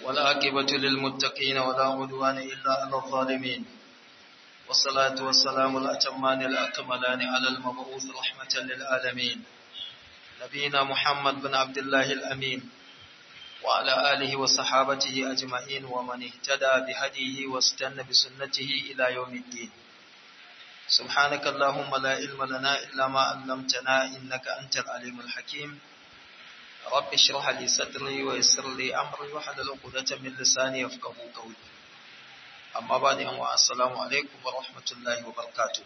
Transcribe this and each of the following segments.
والعاقبة للمتقين ولا عدوان إلا على الظالمين والصلاة والسلام الأتمان الأكملان على المبعوث رحمة للعالمين نبينا محمد بن عبد الله الأمين وعلى آله وصحابته أجمعين ومن اهتدى بهديه واستنى بسنته إلى يوم الدين سبحانك اللهم لا علم لنا إلا ما علمتنا إنك أنت العليم الحكيم رب اشرح لي صدري ويسر لي أمري واحلل عقدة من لساني يفقهوا قولي amma ba da yanwa assalamu alaikum wa rahmatullahi wa barakatuh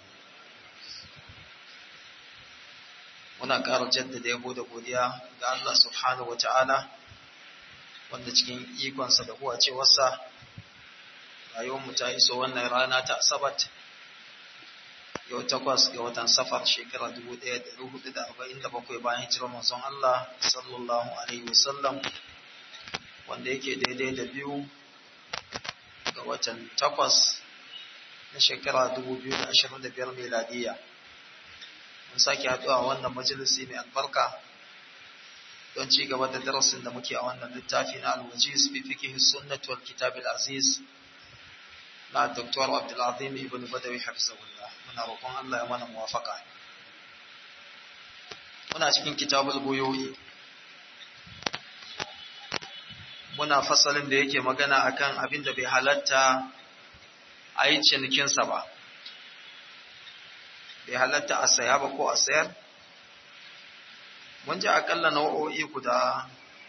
muna ƙara jaddada yabo da godiya ga Allah subhanahu wa ta'ala wanda cikin ikonsa da kuwa cewarsa rayuwarmu ta iso wannan rana ta asabat yau takwas ga watan safar shekara 1447 bayan hijirar manzon Allah sallallahu alaihi wasallam wanda yake daidai da biyu ga watan takwas na shekara 2025 meladiya mun sake haɗuwa a wannan majalisi mai albarka don ci gaba da darasin da muke a wannan littafi na alwajiz fi fiqh sunnah wal kitab al aziz na Dr. Abdul Azim ibn Badawi hafizahullah muna roƙon Allah ya mana muwafaka muna cikin kitabul buyu'i muna fasalin da yake magana akan abin da bai halatta a yi cinikinsa ba bai halatta a saya ba ko a sayar mun ji akalla nau'o'i guda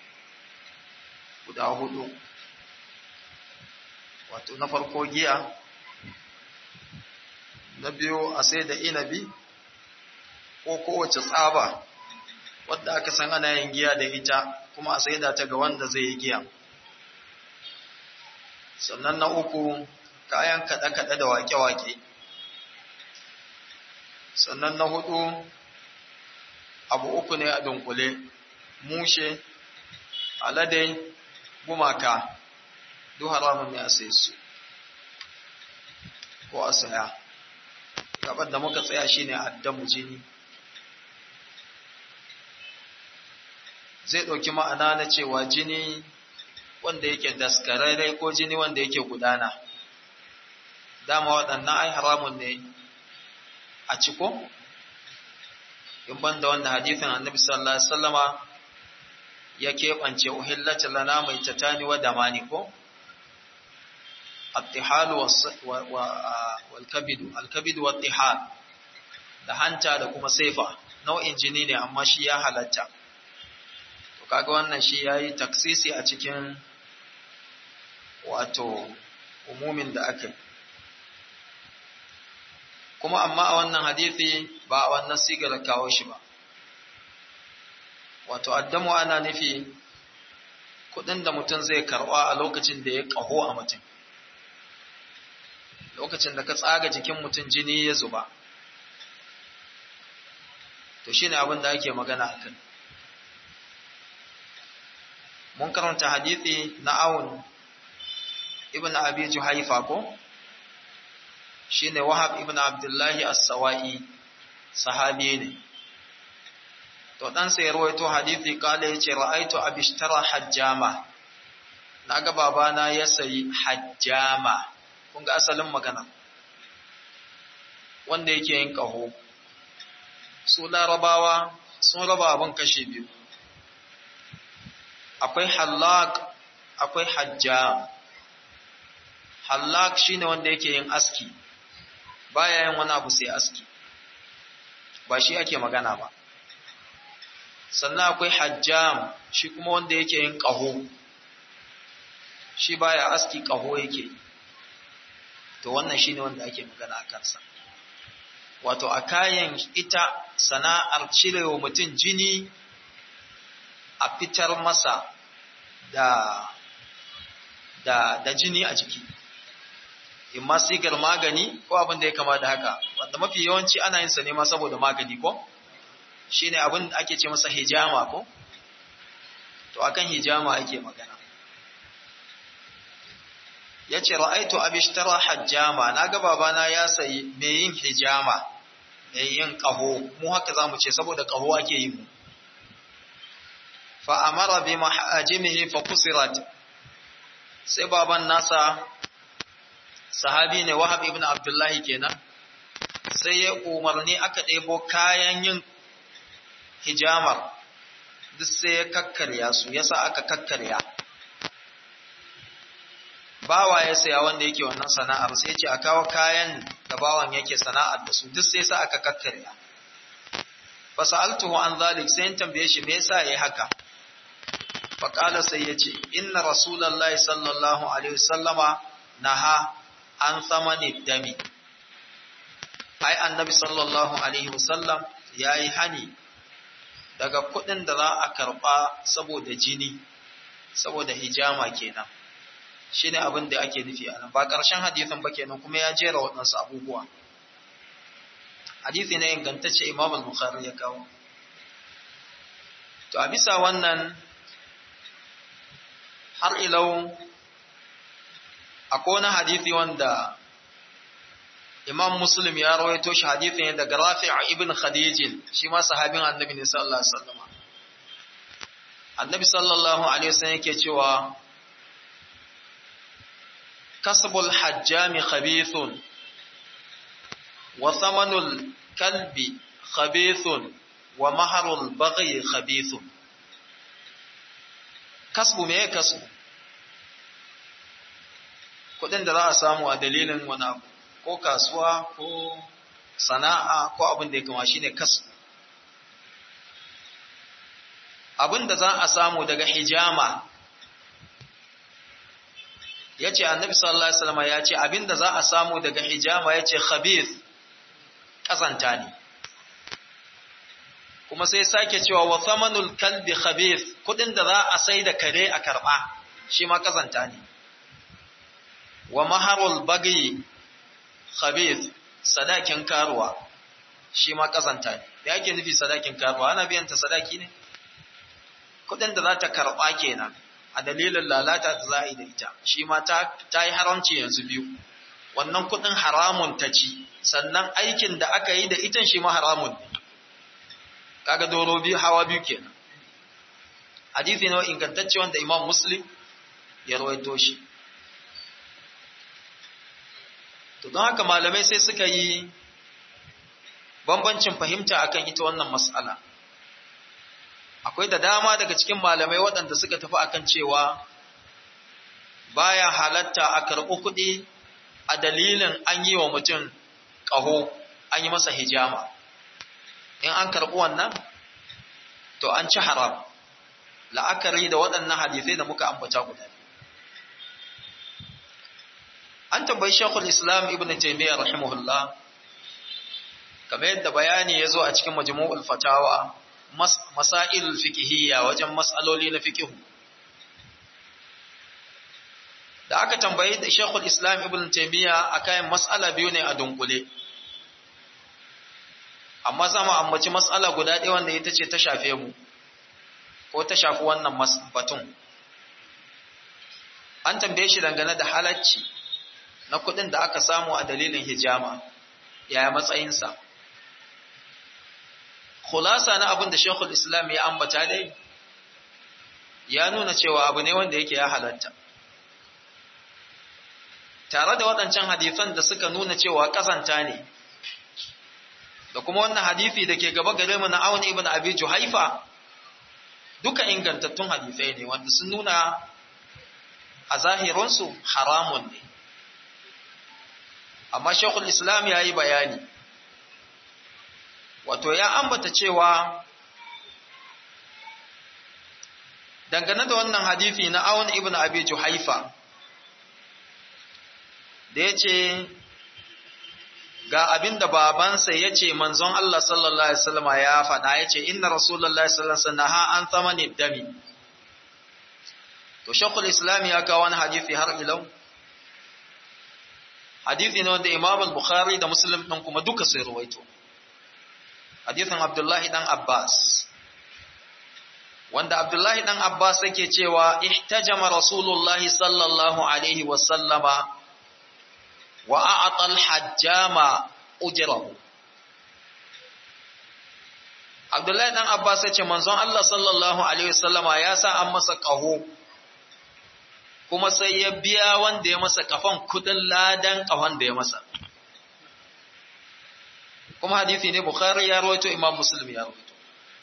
guda hudu wato na farko giya na biyu a sai da inabi ko kowace tsaba wadda aka san ana yin giya da ita kuma a saida ta ga wanda zai yi giya sannan na uku kayan kaɗe-kaɗe da wake-wake sannan na hudu abu uku ne a dunkule mushe alade gumaka duk haramun ne a sai su ko a saya gabar da muka tsaya shine addamu jini zai ɗauki ma'ana na cewa jini wanda yake daskararre ko jini wanda yake gudana dama waɗannan ai haramun ne a ciko in banda wanda hadithin annabi sallallahu alaihi wasallama ya keɓance uhillata lana mai tatani wa damani ko attihalu wal kabidu al kabidu wat tihal da hanta da kuma saifa nau'in jini ne amma shi ya halatta kaga wannan shi yayi taksisi a cikin wato umumin da aka kuma amma a wannan hadisi ba a wannan sigar kawo shi ba wato addamu ana nufi kudin da mutum zai karba a lokacin da ya kaho a mutum lokacin da ka tsaga jikin mutum jini ya zuba to shine abin da ake magana a kan mun karanta hadithi na awun ibn abi juhaifa ko shine wahab ibn abdullahi as-sawa'i sahabi ne to dan sai rawaito hadithi kale yace ra'aitu abishtara hajjama naga babana ya sayi hajjama kun ga asalin magana wanda yake yin kaho su larabawa sun raba abin kashe biyu akwai hallak akwai hajjam hallak shine wanda yake yin aski baya yin wani abu sai aski ba shi ake magana ba sannan akwai hajjam shi kuma wanda yake yin ƙaho shi baya aski ƙaho yake to wannan shine wanda ake magana a kansa wato a kayan ita sana'ar cirewa mutum jini a fitar masa da da da jini a jiki in ma sigar magani ko abin da ya kama da haka wanda mafi yawanci ana yin sa ne ma saboda magani ko shine abin da ake ce masa hijama ko to akan hijama ake magana yace ra'aitu abishtara hajjama naga babana ya sayi me yin hijama me yin qaho mu haka zamu ce saboda qaho ake yi mu fa amara bi mahajimihi fa kusirat sai baban nasa sahabi ne wahab ibn abdullahi kenan sai ya umarni aka ɗebo kayan yin hijamar duk sai ya kakkarya su yasa aka kakkarya bawa ya saya wanda yake wannan sana'ar sai ce a kawo kayan da bawan yake sana'ar da su duk sai sa aka kakkarya fa sa'altuhu an zalik sai in tambaye shi me yasa yayi haka fa qala sai yace inna rasulullahi sallallahu alaihi wasallama naha an thamani dami ai annabi sallallahu alaihi wasallam yayi hani daga kuɗin da za a karɓa saboda jini saboda hijama kenan shi ne abin da ake nufi a nan ba ƙarshen hadithin ba kenan kuma ya jera waɗansu abubuwa hadithi ne ingantacce imam al-bukhari ya kawo to a bisa wannan har ilau akwai wani hadithi wanda imam muslim ya rawaito shi hadithi ne daga rafi' ibn khadijin shi ma sahabin annabi ne sallallahu alaihi wasallam annabi sallallahu alaihi wasallam yake cewa كسب الحجام خبيث وثمن الكلب خبيث ومهر البغي خبيث كسب me kasu kudin da za a samu a dalilin wani abu ko kasuwa ko sana'a ko abin da ya kama shine kasu abin da za a samu daga hijama ya ce annabi sallallahu alaihi wasallam ya ce abinda za a samu daga hijama ya ce khabith kazanta ne kuma sai sake cewa wa thamanul kalbi khabith kudin da za a sai da kare a karba shi ma kazanta ne wa maharul bagi khabith sadakin karuwa shi ma kazanta ne da yake nufi sadakin karuwa ana biyan ta sadaki ne kudin da za ta karba kenan a dalilin lalata da za a yi da ita shi ma ta yi haramci yanzu biyu wannan kudin haramun ta ci sannan aikin da aka yi da itan shi ma haramun kaga doro biyu hawa biyu kenan hadisi ne ingantacce wanda imam muslim ya rawaito shi to don haka malamai sai suka yi bambancin fahimta akan ita wannan mas'ala akwai da dama daga cikin malamai waɗanda suka tafi akan cewa baya halatta a karɓi kuɗi a dalilin an yi wa mutum ƙaho an yi masa hijama in an karɓi wannan to an ci haram la'akari da waɗannan hadisai da muka ambata guda an tambayi shekul islam ibn taimiyya rahimahullah kamar yadda bayani ya zo a cikin majmu'ul fatawa masail fikihiyya wajen mas'aloli na fikihu da aka tambayi da Sheikhul Islam Ibn Taymiyyah akan mas'ala biyu ne a dunkule amma zama ambaci mas'ala guda ɗaya wanda ita ce ta shafe mu ko ta shafi wannan batun an tambaye shi dangane da halacci na kuɗin da aka samu a dalilin hijama yaya matsayinsa khulasa na abin da Sheikhul Islam ya ambata dai ya nuna cewa abu ne wanda yake ya halatta tare da waɗancan hadisan da suka nuna cewa ƙazanta ne da kuma wannan hadisi da ke gaba gare mu na Auni ibn Abi Juhaifa duka ingantattun hadisai ne wanda sun nuna a zahirinsu haramun ne amma Sheikhul Islam ya yi bayani wato ya ambata cewa dangane da wannan hadisi na Aun ibn Abi Juhaifa da ya ce ga abin da babansa ya ce manzon Allah sallallahu Alaihi wasallama ya faɗa ya ce inna Rasulallah sallallahu Alaihi wasallama an tsamani dami to shakul islam ya kawo wani hadithi har ilau hadithi ne wanda imam al-bukhari da muslim ɗin kuma duka sai ruwaito hadithin abdullahi ɗan abbas wanda abdullahi ɗan abbas yake cewa ihtajama rasulullahi sallallahu alaihi wasallama wa a'atal hajjama ujrahu Abdullahi dan Abbas ya ce manzon Allah sallallahu alaihi wasallama ya sa an masa ƙaho kuma sai ya biya wanda ya masa kafan kudin ladan kafan da ya masa kuma hadisi ne bukhari ya rawaito imam muslim ya rawaito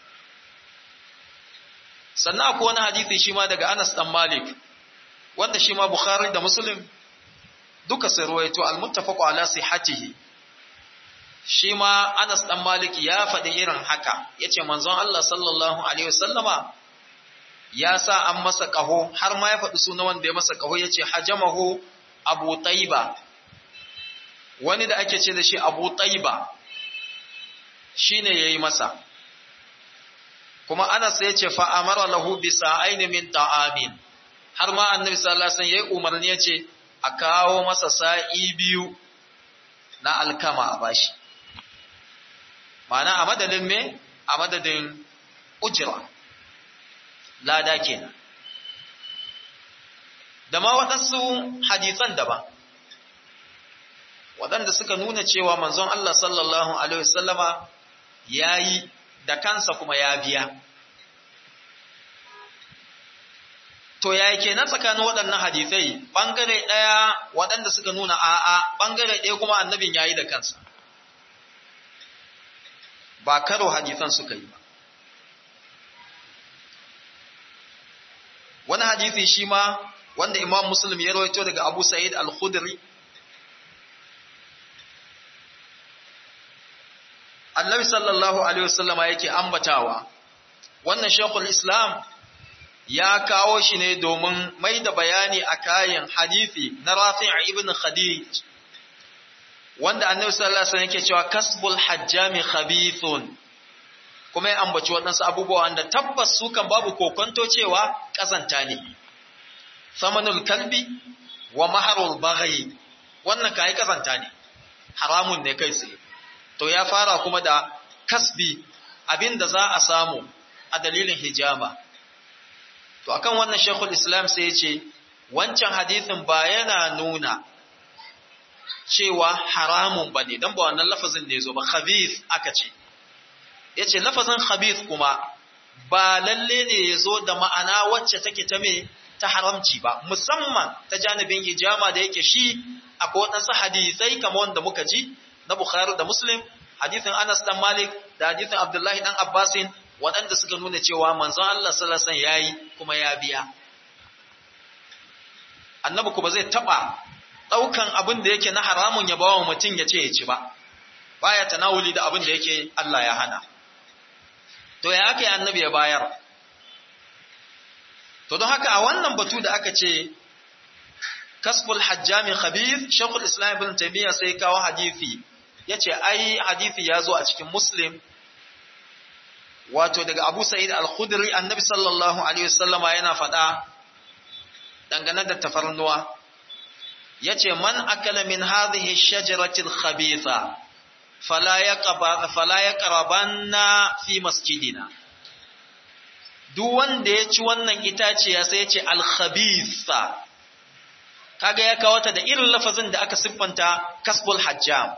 sannan akwai wani hadisi shi ma daga anas dan malik wanda shi ma bukhari da muslim duka sai rawaito al-muttafaqu ala sihhatihi shi ma Anas dan Malik ya faɗi irin haka yace manzon Allah sallallahu alaihi wasallama ya sa an masa kaho har ma ya faɗi sunan wanda ya masa kaho yace hajamahu Abu Tayba wani da ake ce da shi Abu Tayba shine yayi masa kuma Anas yace fa amara lahu bi sa'aini min ta'amin har ma Annabi sallallahu alaihi wasallam yayi umarni yace a kawo masa sa'i biyu na alkama a bashi ma'ana a madadin me a madadin ujira lada kenan da ma waɗansu hadisan daban waɗanda suka nuna cewa manzon Allah sallallahu alaihi wasallama ya yi da kansa kuma ya biya to ya kenan tsakanin waɗannan hadisai ɓangare ɗaya waɗanda suka nuna a'a ɓangare ɗaya kuma annabin ya yi da kansa ba karo hadisan suka yi ba wani hadisi shi ma wanda imam muslim ya rawaito daga abu sa'id al-khudri annabi sallallahu alaihi wasallama yake ambatawa wannan shekul islam ya kawo shi ne domin mai da bayani a kayan hadisi na rafi' ibn khadij wanda annabi sallallahu alaihi wasallam yake cewa kasbul hajjami khabithun kuma ya ambaci waɗansu abubuwa wanda tabbas su kan babu kokonto cewa kazanta ne samanul kalbi wa maharul baghi wannan kai kazanta ne haramun ne kai tsaye to ya fara kuma da kasbi abinda za a samu a dalilin hijama to akan wannan shekul islam sai ya ce wancan hadisin ba yana nuna cewa haramun ba ne don ba wannan lafazin ne zo ba khabith aka ce ya ce lafazin khabith kuma ba lalle ne ya zo da ma'ana wacce take ta me ta haramci ba musamman ta janibin hijama da yake shi akwai waɗansu hadisai kamar wanda muka ji na bukhari da muslim hadisin anas dan malik da hadisin abdullahi dan abbasin waɗanda suka nuna cewa manzon allah sallallahu alaihi wasallam yayi kuma ya biya annabi kuma zai taba ɗaukan abin da yake na haramun ya bawa mutum ya ce ya ci ba, baya tanawuli da abin da yake Allah ya hana. To ya aka yi annabi ya bayar? To don haka a wannan batu da aka ce, kasbul hajjami khabith shekul islam ibn taimiyya sai kawo hadithi, ya ce, ai hadithi ya zo a cikin Muslim, wato daga Abu Sa'id al-Khudri annabi sallallahu Alaihi wasallama yana faɗa dangane da tafarnuwa. yace man akala min hadhihi ash-shajarati al-khabitha fala yaqba fala yaqrabanna fi masjidina duk wanda ya ci wannan itaciya sai yace al-khabitha kaga ya kawo ta da irin lafazin da aka siffanta kasbul hajjam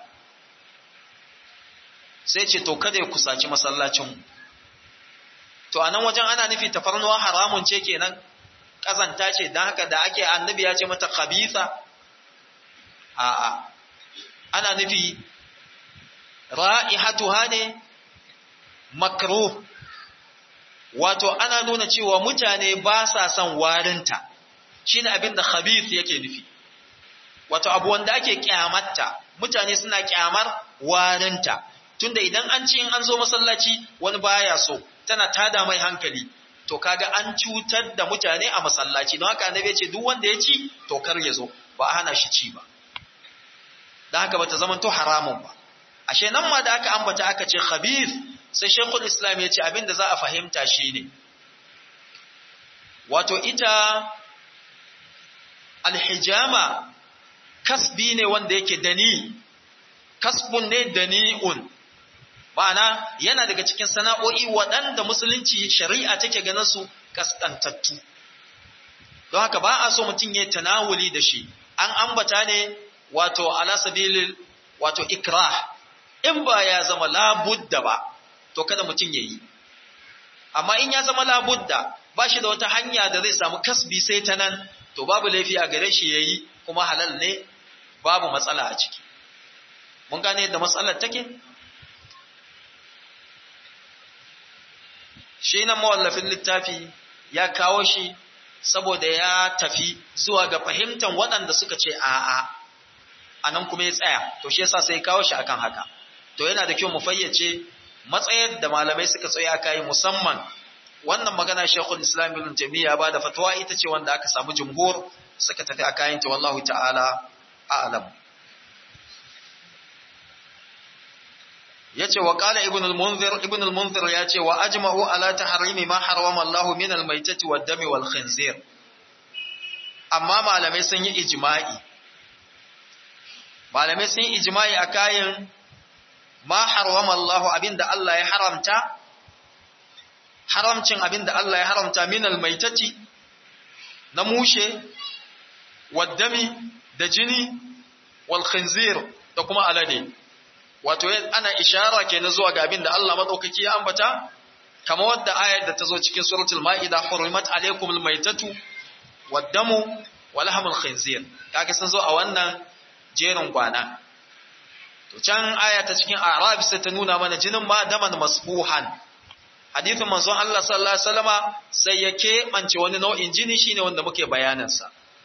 sai ce to kada ya kusaci masallacin to anan wajen ana nufi tafarnuwa haramun ce kenan kazanta ce dan haka da ake annabi ya ce mata khabitha a'a ana nufi ra'ihatuha ne makruh wato ana nuna cewa mutane ba sa son warinta shine abin da khabith yake nufi wato abu wanda ake kyamatta mutane suna kyamar warinta tunda idan an ci in an zo masallaci wani baya so tana tada mai hankali to kaga an cutar da mutane a masallaci don haka annabi ya ce duk wanda ya ci to kar ya zo ba a hana shi ci ba da haka bata zamanto haramun ba ashe nan ma da aka ambata aka ce khabith sai shaykhul islam ya ce abinda za a fahimta shine wato ita alhijama kasbi ne wanda yake dani kasbun ne dani'un ma'ana yana daga cikin sana'o'i waɗanda musulunci shari'a take ganin su kaskantattu don haka ba a so mutum ya tanawuli da shi an ambata ne wato ala sabilil wato ikrah in ba ya zama labudda ba to kada mutum ya yi amma in ya zama labudda ba shi da wata hanya da zai samu kasbi sai ta nan to babu laifi a gare shi yayi kuma halal ne babu matsala a ciki mun gane yadda matsalar take shi nan mawallafin littafi ya kawo shi saboda ya tafi zuwa ga fahimtar waɗanda suka ce a'a a nan kuma ya tsaya to shi yasa sai kawo shi akan haka to yana da kyau mu fayyace matsayar da malamai suka tsaya kai musamman wannan magana Sheikhul Islam Ibn Taymiyyah ba da fatwa ita ce wanda aka samu jumhur suka tafi a kayan ta wallahu ta'ala a'lam yace wa qala ibn al-munzir ibn al-munzir yace wa ajma'u ala tahrimi ma harrama Allah min al-maytati wad-dami wal khinzir amma malamai sun yi ijma'i malamai sun yi ijma'i a kayan ma harrama Allah abinda Allah ya haramta haramcin abinda Allah ya haramta min al-maytati na mushe wad-dami da jini wal khinzir da kuma alade wato ana ishara ke na zuwa ga abin da Allah maɗaukaki ya ambata, kama wadda ayar da ta zo cikin suratul ma'ida, hurrimat alaikumul maitatu, waddamu, walhamul khinzir, kaga sun zo a wannan jerin gwana. To can aya ta cikin Arab sai ta nuna mana jinin ma daman masbuhan. Hadithin manzon Allah sallallahu alaihi wasallama sai ya keɓance wani nau'in jini shine wanda muke bayanansa.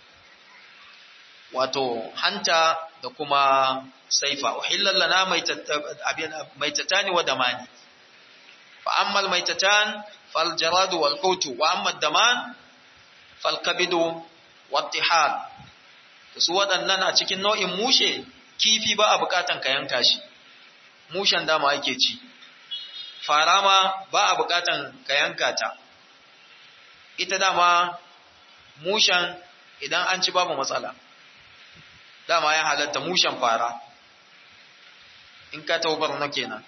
Wato hanta da kuma saifa uhillal lana maitatani wa damani fa amma al maitatan fal jarad wal hut wa amma ad daman fal kabid wa tihal su waɗannan a cikin nau'in mushe kifi ba a bukatan ka yanka shi mushen dama ake ci fara ma ba a bukatan ka yanka ta ita dama mushen idan an ci babu matsala dama ya halatta mushen fara in ka taubar na kenan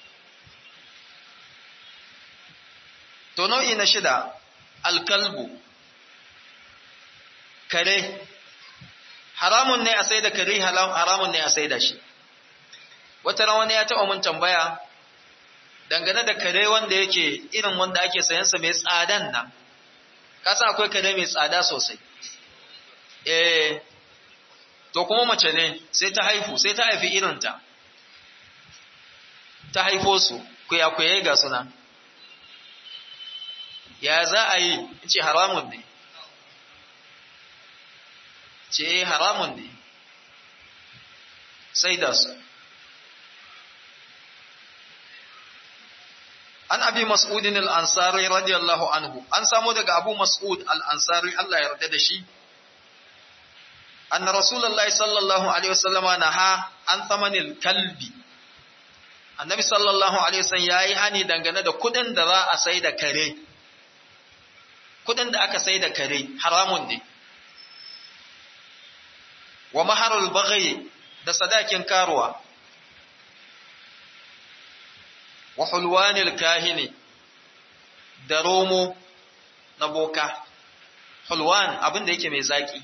to nau'i na shida alkalbu kare haramun ne a sai da kare haramun ne a sai da shi wata ran wani ya taɓa mun tambaya dangane da kare wanda yake irin wanda ake sayansa mai tsadan nan kasa akwai kare mai tsada sosai eh to kuma mace ne sai ta haifu sai ta haifi irinta ta haifo su kuyakuyayi ga suna ya za a yi ce haramun ne ce haramun ne sai da su an abi mas'udin al'ansari radiyallahu anhu an samu daga abu mas'ud al'ansari Allah ya yarda da shi أن رسول الله صلى الله عليه وسلم نهى عن ثمن الكلب annabi sallallahu alaihi wasallam yayi hani dangane da kudin da za a sai da kare kudin da aka sai da kare haramun ne wa maharul baghi da sadakin karuwa wa hulwanil kahini da romo na boka hulwan abin da yake mai zaki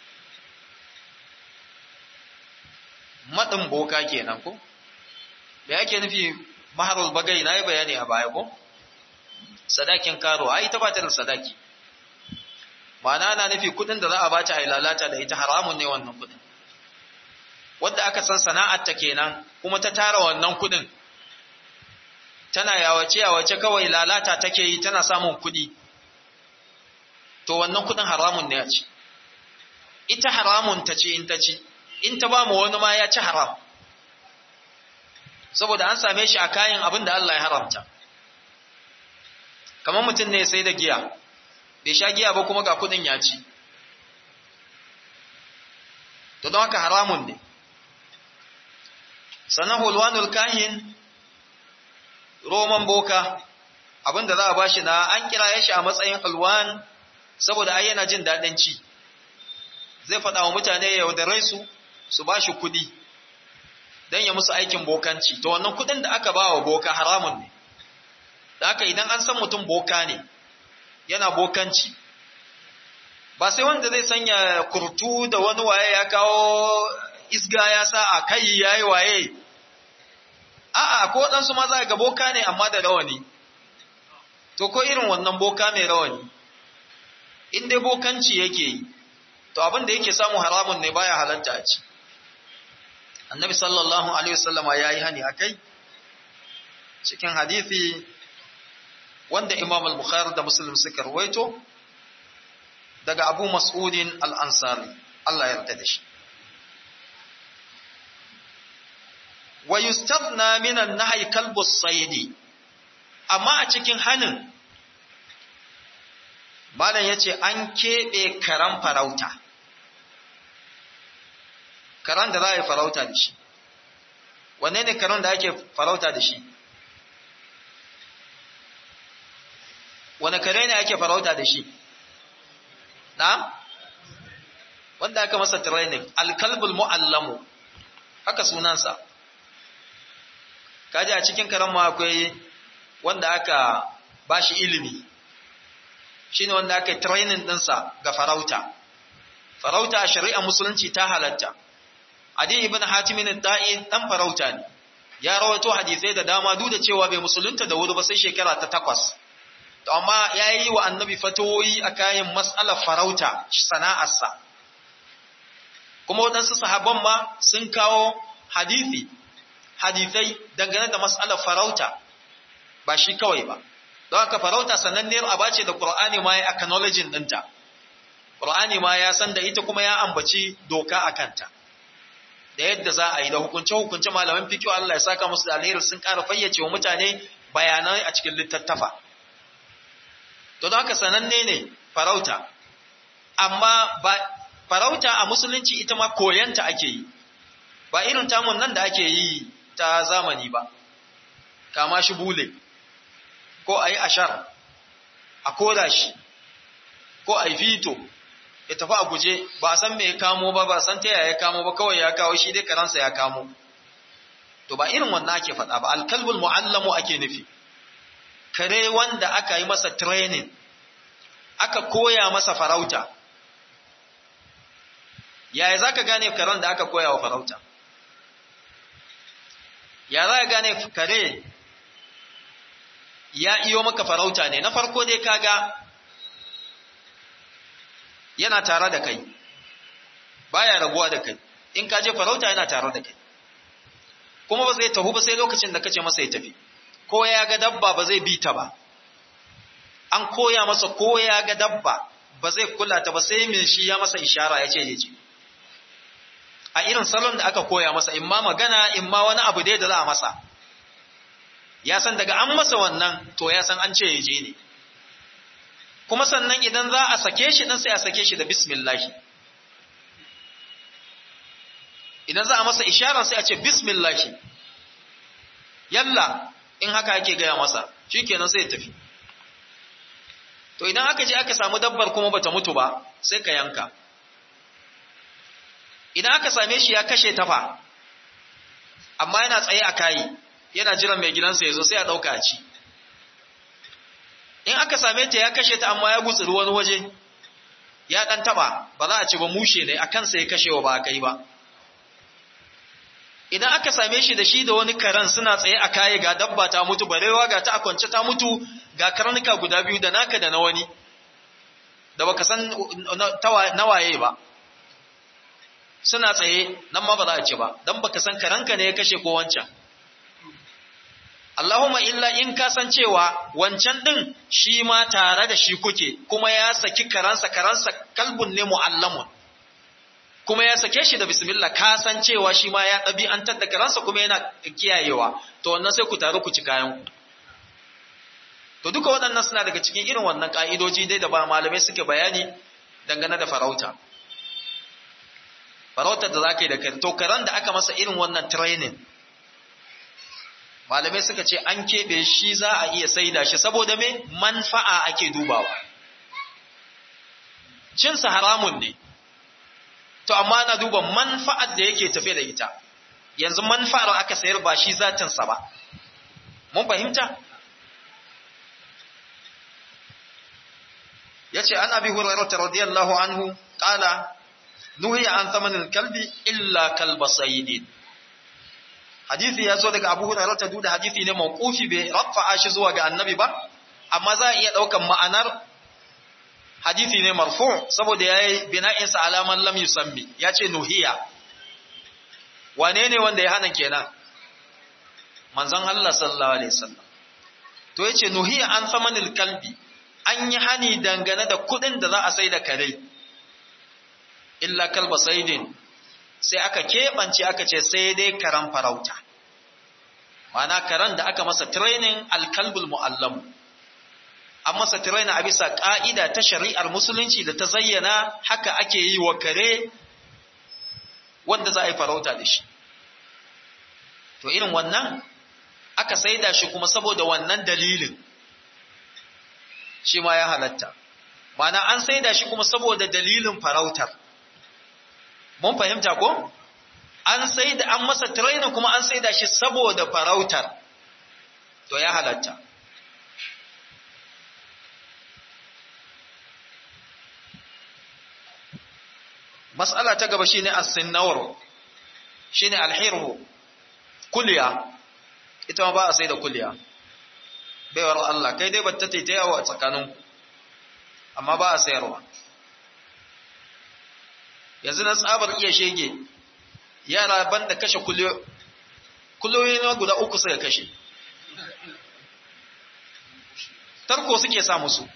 maɗin boka kenan ko da yake nufi maharul bagai na yi bayani a baya ko sadakin karo ai ta bata da sadaki ma'ana na nufi kudin da za a bata a lalata da ita haramun ne wannan kudin wadda aka san sana'ar ta kenan kuma ta tara wannan kudin tana yawace yawace kawai lalata take yi tana samun kudi to wannan kudin haramun ne a ci ita haramun ta ce in ta ci in ta ba mu wani ma ya ci haram saboda an same shi a kayan abin da Allah ya haramta kamar mutum ne sai da giya bai sha giya ba kuma ga kudin ya ci to don haka haramun ne sannan hulwanul kahin roman boka abinda za a bashi na an kira shi a matsayin hulwan saboda ai yana jin daɗin ci zai faɗa wa mutane ya yaudare su su ba shi kuɗi don ya musu aikin bokanci to wannan kuɗin da aka ba wa boka haramun ne da haka idan an san mutum boka ne yana bokanci ba sai wanda zai sanya kurtu da wani waye ya kawo isga ya sa a kai ya yi waye a'a ko waɗansu ma za ga boka ne amma da rawani to ko irin wannan boka mai rawani in dai bokanci yake yi to abin da yake samu haramun ne baya halatta a ci annabi sallallahu alaihi wasallama ya yi hani akai cikin hadithi wanda imam al-bukhari da muslim suka rawaito daga abu mas'udin al-ansari Allah ya yarda da shi wa yustafna min an-nahy kalbu as-sayd amma a cikin hanin malam yace an kebe karan farauta karan da za a yi farauta da shi wanne ne karan da ake farauta da shi wane kare ne ake farauta da shi na wanda aka masa training alkalbul mu'allamu haka sunansa kaji a cikin karen ma akwai wanda aka bashi ilimi shine wanda aka training dinsa ga farauta farauta a shari'a musulunci ta halatta adi ibn hatim ibn da'i dan farauta ne ya rawaito hadisai da dama duk da cewa bai musulunta da wuri ba sai shekara ta takwas to amma ya yi wa annabi fatoyi a kayan matsalar farauta sana'arsa kuma waɗansu sahabban ma sun kawo hadithi hadithai dangane da matsalar farauta ba shi kawai ba don haka farauta sananniyar aba ce da ƙur'ani ma ya acknowledging ɗinta ƙur'ani ma ya san da ita kuma ya ambaci doka a kanta da yadda za a yi da hukunce-hukunce malaman fikiyo Allah ya saka musu da alheri sun ƙara fayyace wa mutane bayanai a cikin littattafa to don haka sananne ne farauta amma ba farauta a musulunci ita ma koyanta ake yi ba irin tamun nan da ake yi ta zamani ba kama shi bule ko a yi ashar a koda shi ko a yi fito ya tafi a guje ba a san me ya kamo ba ba san ta yaya ya kamo ba kawai ya kawo shi dai karansa ya kamo to ba irin wannan ake faɗa ba alkalbul mu'allamu ake nufi kare wanda aka yi masa training aka koya masa farauta yaya za ka gane karen da aka koya wa farauta ya za ka gane kare ya iyo maka farauta ne na farko dai kaga yana tare da kai baya rabuwa da kai in ka je farauta yana tare da kai kuma ba zai tahu ba sai lokacin da kace masa ya tafi ko ya ga dabba ba zai bi ta ba an koya masa ko ya ga dabba ba zai kula ta ba sai mai shi ya masa ishara ya ce ya ce a irin salon da aka koya masa in ma magana in ma wani abu dai da za a masa ya san daga an masa wannan to ya san an ce ya je ne kuma sannan idan za a sake shi dan sai a sake shi da bismillahi idan za a masa ishara sai a ce bismillahi yalla in haka ake gaya masa shikenan sai ya tafi to idan aka je aka samu dabbar kuma bata mutu ba sai ka yanka idan aka same shi ya kashe tafa amma yana tsaye a kayi yana jiran mai gidansa ya zo sai a ɗauka a ci in aka same ta ya kashe ta amma ya gutsuri wani waje ya ɗan taɓa ba za a ci ba mushe ne a kansa ya kashewa ba a kai ba idan aka same shi da shi da wani karen suna tsaye a kayi ga dabba ta mutu barewa ga ta a kwance ta mutu ga karnuka guda biyu da naka da na wani da baka san nawaye ba suna tsaye nan ma ba za a ci ba don baka san karanka ne ya kashe ko wancan Allahumma illa in ka san cewa wancan din shi ma tare da shi kuke kuma ya saki karansa karansa kalbun ne mu'allamun kuma ya sake shi da bismillah ka san cewa shi ma ya ɗabi'antar da karansa kuma yana kiyayewa to wannan sai ku taru ku ci kayan ku to duka waɗannan suna daga cikin irin wannan ƙa'idoji dai da ba malamai suke bayani dangane da farauta farautar da za ka yi da kare to karen da aka masa irin wannan training malamai suka ce an keɓe shi za a iya saida shi saboda me manfa'a ake dubawa cinsa haramun ne to amma na duba manfa'ar da yake tafe da ita yanzu manfa'ar aka sayar ba shi zatinsa ba mun fahimta yace an abi hurairah radiyallahu anhu qala nuhiya an thamanin kalbi illa kalba sayyidin hadisi ya zo daga abu hurairah ta duda hadisi ne mawqufi bai rafa'a shi zuwa ga annabi ba amma za a iya daukan ma'anar hadisi ne marfu saboda yayi bina'in sa alaman lam yusammi yace nuhiya wane ne wanda ya hana kenan manzon Allah sallallahu alaihi wasallam to yace nuhiya an samanil kalbi an yi hani dangane da kudin da za a sai da kare illa kalba saidin sai aka keɓance aka ce sai dai karan farauta mana karan da aka masa training alkalbul mu'allamu an masa training a bisa ƙa'ida ta shari'ar musulunci da ta zayyana haka ake yi wa kare wanda za a yi farauta da shi to irin wannan aka saida shi kuma saboda wannan dalilin shi ma ya halatta mana an saida shi kuma saboda dalilin farautar mun fahimta ko an saida an masa training kuma an saida shi saboda farautar to ya halatta mas'ala ta gaba shine as-sinnawr shine al-hirhu kulliya ita ma ba a saida kulliya baiwar Allah kai dai batta ta yawo a tsakaninku amma ba a sayarwa yanzu na tsabar iya shege yara banda kashe kuloyi na guda uku suka kashe tarko suke sa musu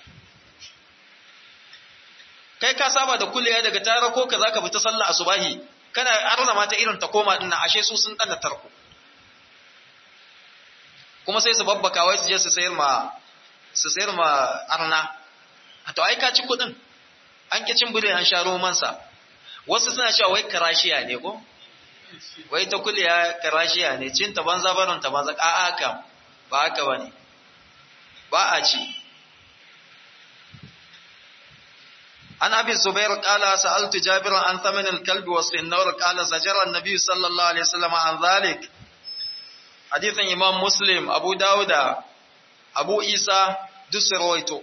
kai ka saba da kuliya daga tara ko ka zaka fita sallah asubahi kana arna mata irin ta koma dinnan ashe su sun danna tarko kuma sai su babbaka wai su je su sayar ma su sayar ma arna to ai ka ci kudin an ki cin bire an sha romansa wasu suna cewa wai karashiya ne ko wai ta kuliya karashiya ne cin ta banza barin ta banza a'a kam ba haka bane ba a ci عن أبي الزبير قال سألت جابر عن ثمن الكلب والسنور قال زجر النبي صلى الله عليه وسلم عن ذلك حديث إمام مسلم أبو داود أبو إيسى دس رويته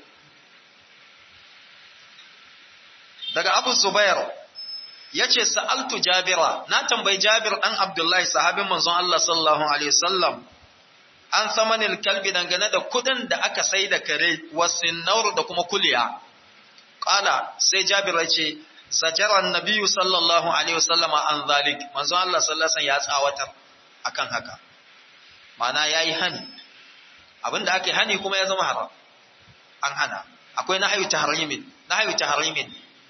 daga Abu Zubair yace sa'altu Jabira na tambayi Jabir dan Abdullahi sahabin manzon Allah sallallahu alaihi wasallam an samanil kalbi dangane da kudin da aka sai da kare wasinnaur da kuma kuliya Ƙala sai Jabir ya ce, Sajaran Nabiyu sallallahu Alaihi wasallam an zalik, manzon Allah sallasan ya tsawatar akan haka. Mana ya yi hani, abinda aka yi hani kuma ya zama haram, an hana. Akwai na hayu ta harimin, na hayu ta harimin.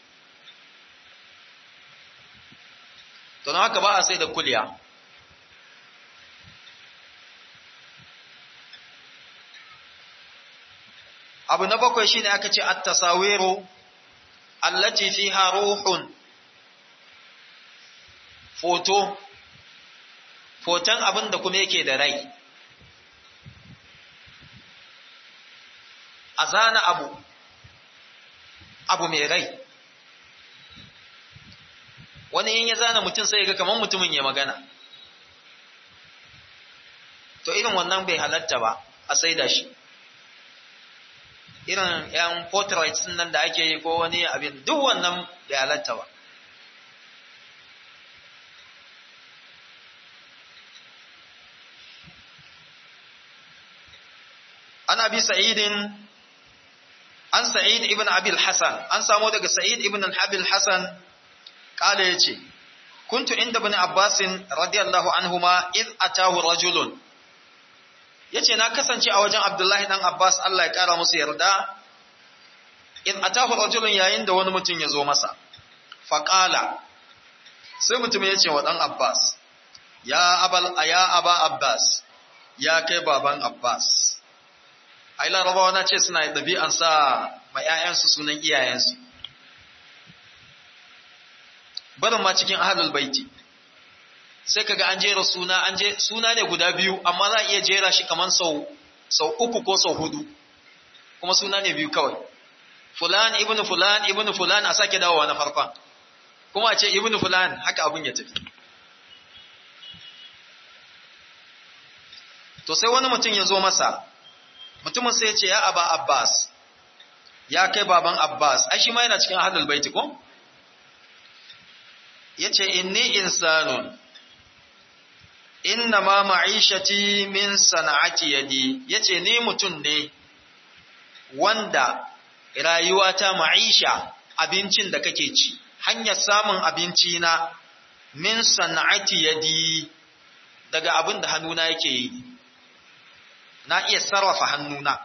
To na haka ba a sai da kuliya. Abu na bakwai shine aka ce at-tasawiru allati fiha ruhun foto foton abin da kuma yake da rai a zana abu abu mai rai wani yin ya zana mutum sai ga kamar mutumin ya magana to irin wannan bai halatta ba a saida shi irin ‘yan portraits nan da ake yi ko wani abin duk wannan da halatta ba. An abi sa'idin, an sa'id ibn abil Hassan, an samo daga sa'id ibn abil Hassan, ƙala ya ce, Kuntu inda bin Abbasin radiyallahu anhuma iz atahu rajulun ya ce na kasance a wajen abdullahi ɗan abbas allah ya ƙara musu yarda in atahu rajulun yayin da wani mutum ya zo masa faƙala sai mutum ya ce wa ɗan abbas ya abal ya aba abbas ya kai baban abbas ai larabawa na ce suna ɗabi'an sa ma 'ya'yansu sunan iyayensu barin ma cikin ahlul baiti sai kaga an jera suna an je suna ne guda biyu amma za a iya jera shi kaman sau sau uku ko sau hudu kuma suna ne biyu kawai fulan ibnu fulan ibnu fulan a sake dawowa na farkon kuma a ce ibnu fulan haka abun ya tafi to sai wani mutum ya zo masa mutumin sai ya ce ya aba abbas ya kai baban abbas ai shi ma yana cikin ahlul baiti ko yace inni insanun inna ma ma'ishati min sana'ati yadi yace ni mutum ne wanda rayuwa ta ma'isha abincin da kake ci hanyar samun abinci na min sana'ati yadi daga abin da hannuna yake yi na iya sarrafa hannuna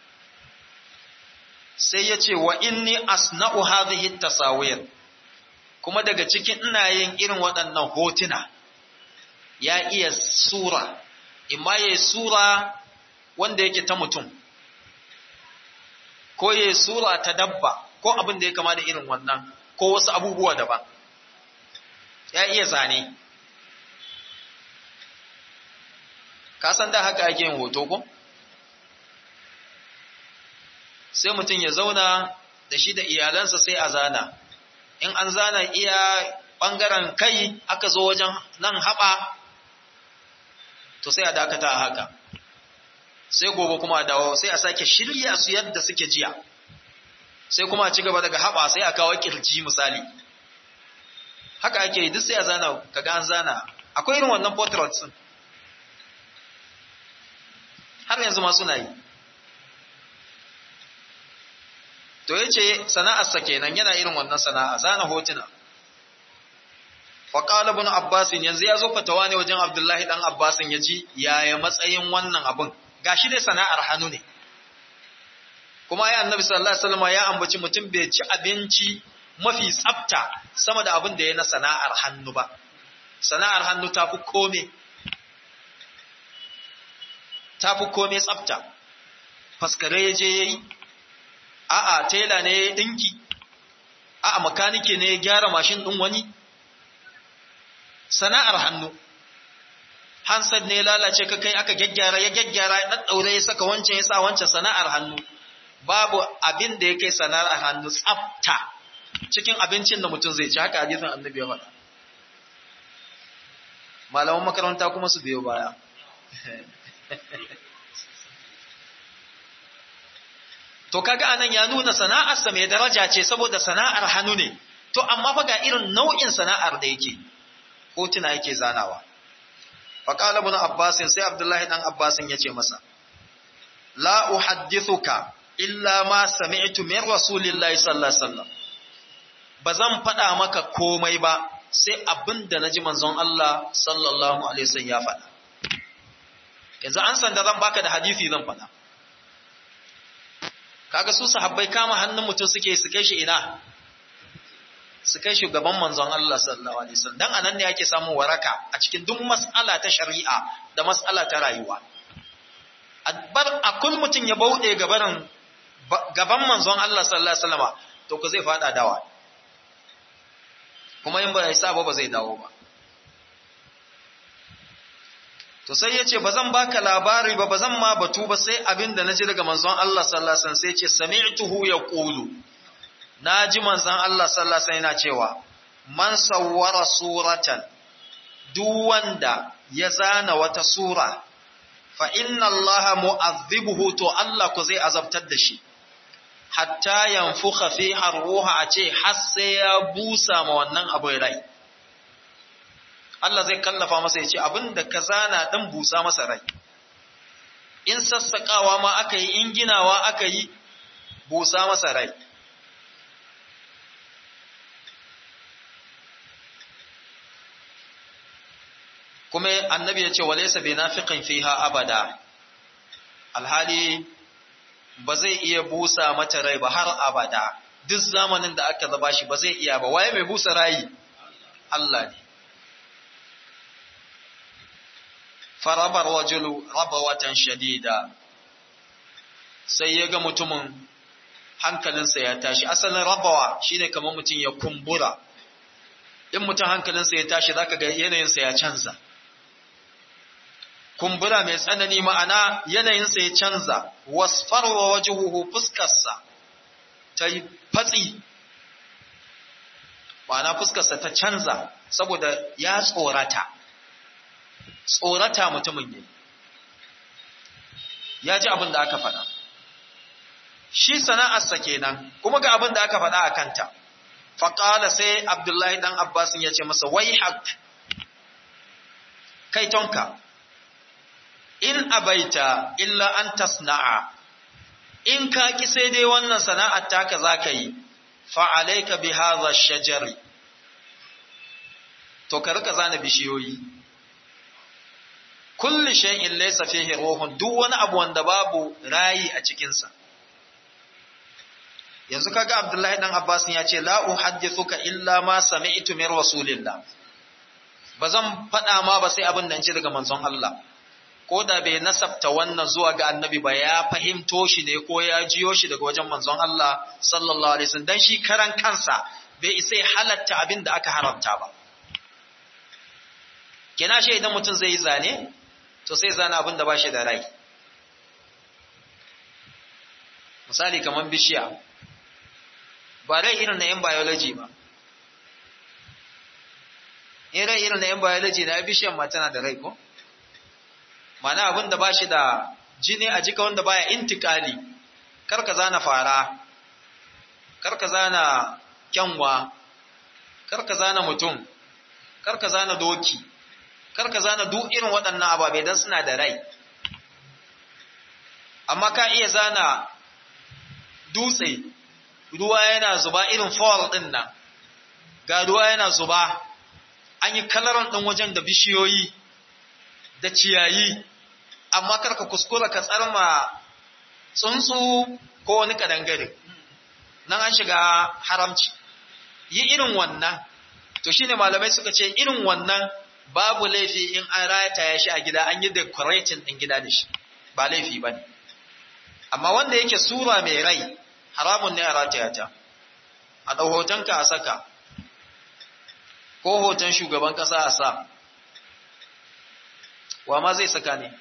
sai ya ce wa inni asna'u hadhihi tasawir kuma daga cikin ina yin irin waɗannan hotuna ya iya sura imma ya sura wanda yake ta mutum ko ya sura ta dabba ko abin da ya kama da irin wannan ko wasu abubuwa daban ya iya zane ka san da haka ake yin hoto ko sai mutum ya zauna da shi da iyalansa sai a zana in an zana iya ɓangaren kai aka zo wajen nan haɓa to sai a dakata a haka sai gobe kuma a dawo sai a sake shirya su yadda suke jiya sai kuma a ci gaba daga haɓa sai a kawo kirji misali haka ake yi duk sai a zana kaga an zana akwai irin wannan portraits din har yanzu ma suna yi to yace sana'arsa kenan yana irin wannan sana'a zana hotuna wa qala ibn abbas yanzu ya zo fatawa ne wajen abdullahi dan abbas ya ji yaya matsayin wannan abun gashi dai sana'ar hannu ne kuma ya annabi sallallahu alaihi wasallam ya ambaci mutum bai ci abinci mafi tsafta sama da abin da ya na sana'ar hannu ba sana'ar hannu tafi kome tafi kome tsafta faskare ya je yayi a'a tela ne ya dinki a'a makanike ne ya gyara mashin din wani sana'ar hannu hansar ne lalace ka kai aka gyaggyara ya gyaggyara ya daddaure ya saka wancan ya sa wancan sana'ar hannu babu abin da ya kai sana'ar hannu tsafta cikin abincin da mutum zai ci haka hadisin annabi ya faɗa malaman makaranta kuma su biyo baya to kaga anan ya nuna sana'arsa mai daraja ce saboda sana'ar hannu ne to amma fa ga irin nau'in sana'ar da yake hotuna yake zanawa faqala ibn abbas sai abdullahi dan abbas yace masa la uhaddithuka illa ma sami'tu min rasulillahi sallallahu alaihi wasallam bazan faɗa maka komai ba sai abinda naji manzon Allah sallallahu alaihi wasallam ya faɗa yanzu an san da zan baka da hadisi zan faɗa kaga su sahabbai kama hannun mutum suke su kai shi ina su kai shi gaban manzon Allah sallallahu alaihi wasallam dan anan ne ake samun waraka a cikin duk mas'ala ta shari'a da mas'ala ta rayuwa bar akul mutum ya bauɗe gaban gaban manzon Allah sallallahu alaihi wasallam to ko zai fada dawa kuma in ba ya sa ba ba zai dawo ba to sai ya ce ba zan baka labari ba ba zan ma batu ba sai abin da na ji daga manzon Allah sallallahu alaihi wasallam sai ya ce sami'tuhu yaqulu na ji manzon Allah sallallahu alaihi wasallam yana cewa man sawwara suratan duk wanda ya zana wata sura fa inna Allah mu'azzibuhu to Allah ku zai azabtar da shi hatta yanfukha fiha ruha a ce har sai ya busa ma wannan abin rai Allah zai kallafa masa ya ce abinda ka zana dan busa masa rai in sassakawa ma aka yi in ginawa aka yi busa masa rai kuma annabi ya ce walaysa binafiqin fiha abada alhali ba zai iya busa mata rai ba har abada duk zamanin da aka zaba shi ba zai iya ba waye mai busa rayi Allah ne farabar wajulu rabawatan shadida sai ya ga mutumin hankalinsa ya tashi asalin rabawa shine kamar mutum ya kumbura in mutum hankalinsa ya tashi zaka ga yanayinsa ya canza kumbura mai tsanani ma'ana yanayinsa ya canza wasfarwa wajuhuhu fuskarsa ta yi fatsi ma'ana fuskarsa ta canza saboda ya tsorata tsorata mutumin ne ya ji abin da aka faɗa shi sana'arsa kenan kuma ga abin da aka faɗa a kanta faƙala sai abdullahi ɗan abbasin ya ce masa wai haƙ kai tonka in abaita illa an tasna'a in ka ki sai dai wannan sana'ar taka zaka yi fa alayka bi hadha shajari to ka rika zana bishiyoyi kulli shay'in laysa fihi ruhun duk wani abu wanda babu rayi a cikin sa yanzu kaga Abdullahi dan Abbas ya ce la uhaddithuka illa ma sami'tu min rasulillah bazan faɗa ma ba sai abin da ce daga manzon Allah ko da bai nasabta wannan zuwa ga annabi ba ya fahimto shi ne ko ya jiyo shi daga wajen manzon Allah sallallahu alaihi wasallam dan shi karan kansa bai isa halatta abin da aka haramta ba kina shi idan mutum zai yi zane to sai zana abin da ba shi da rai misali kamar bishiya ba rai irin na 'yan biology ba in rai irin na 'yan biology na bishiyan ma tana da rai ko mana abin da ba shi da jini a jika wanda baya intikali karka zana fara karka zana kyanwa karka zana mutum karka zana doki karka zana duk irin waɗannan ababe don suna da rai amma ka iya zana dutse ruwa yana zuba irin fall ɗin nan ga ruwa yana zuba an yi kalaran ɗin wajen da bishiyoyi da ciyayi amma karka kuskura ka tsarma tsuntsu ko wani kadangare nan an shiga haramci yi irin wannan to shine malamai suka ce irin wannan babu laifi in an rataya shi a gida an yi decorating ɗin gida da shi ba laifi ba ne amma wanda yake sura mai rai haramun ne a rataya ta a ɗau hotonka a saka ko hoton shugaban ƙasa a sa wa ma zai saka ne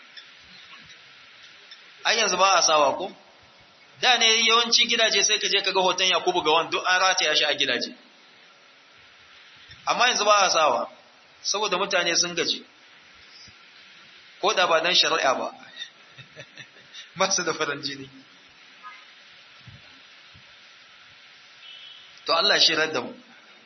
ai yanzu ba a sawa ko da ne yawanci gidaje sai ka je ka ga hoton yakubu ga wani duk an rataya shi a gidaje amma yanzu ba a sawa saboda mutane sun gaji ko da ba dan shari'a ba masu da farin jini to Allah shi da mu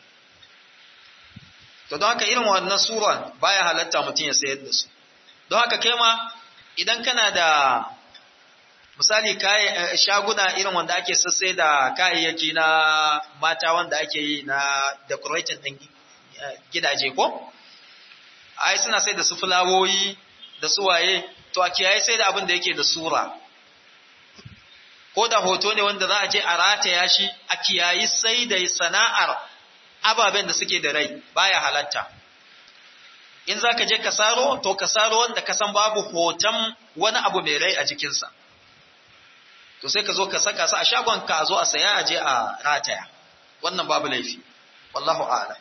to don haka irin wannan sura baya halatta mutum ya sayar da su don haka kai ma idan kana da misali shaguna irin wanda ake sassai da kayayyaki na mata wanda ake yi na decorating din gidaje ko ai suna sai da su fulawoyi da su waye to a kiyaye sai da abin da yake da sura ko da hoto ne wanda za a je a rataya shi a kiyayi sai da sana'ar ababen da suke da rai baya halatta in za ka je ka saro to ka saro wanda ka san babu hoton wani abu mai rai a jikinsa to sai ka zo ka saka su a shagon ka zo a saya a je a rataya wannan babu laifi wallahu a'lam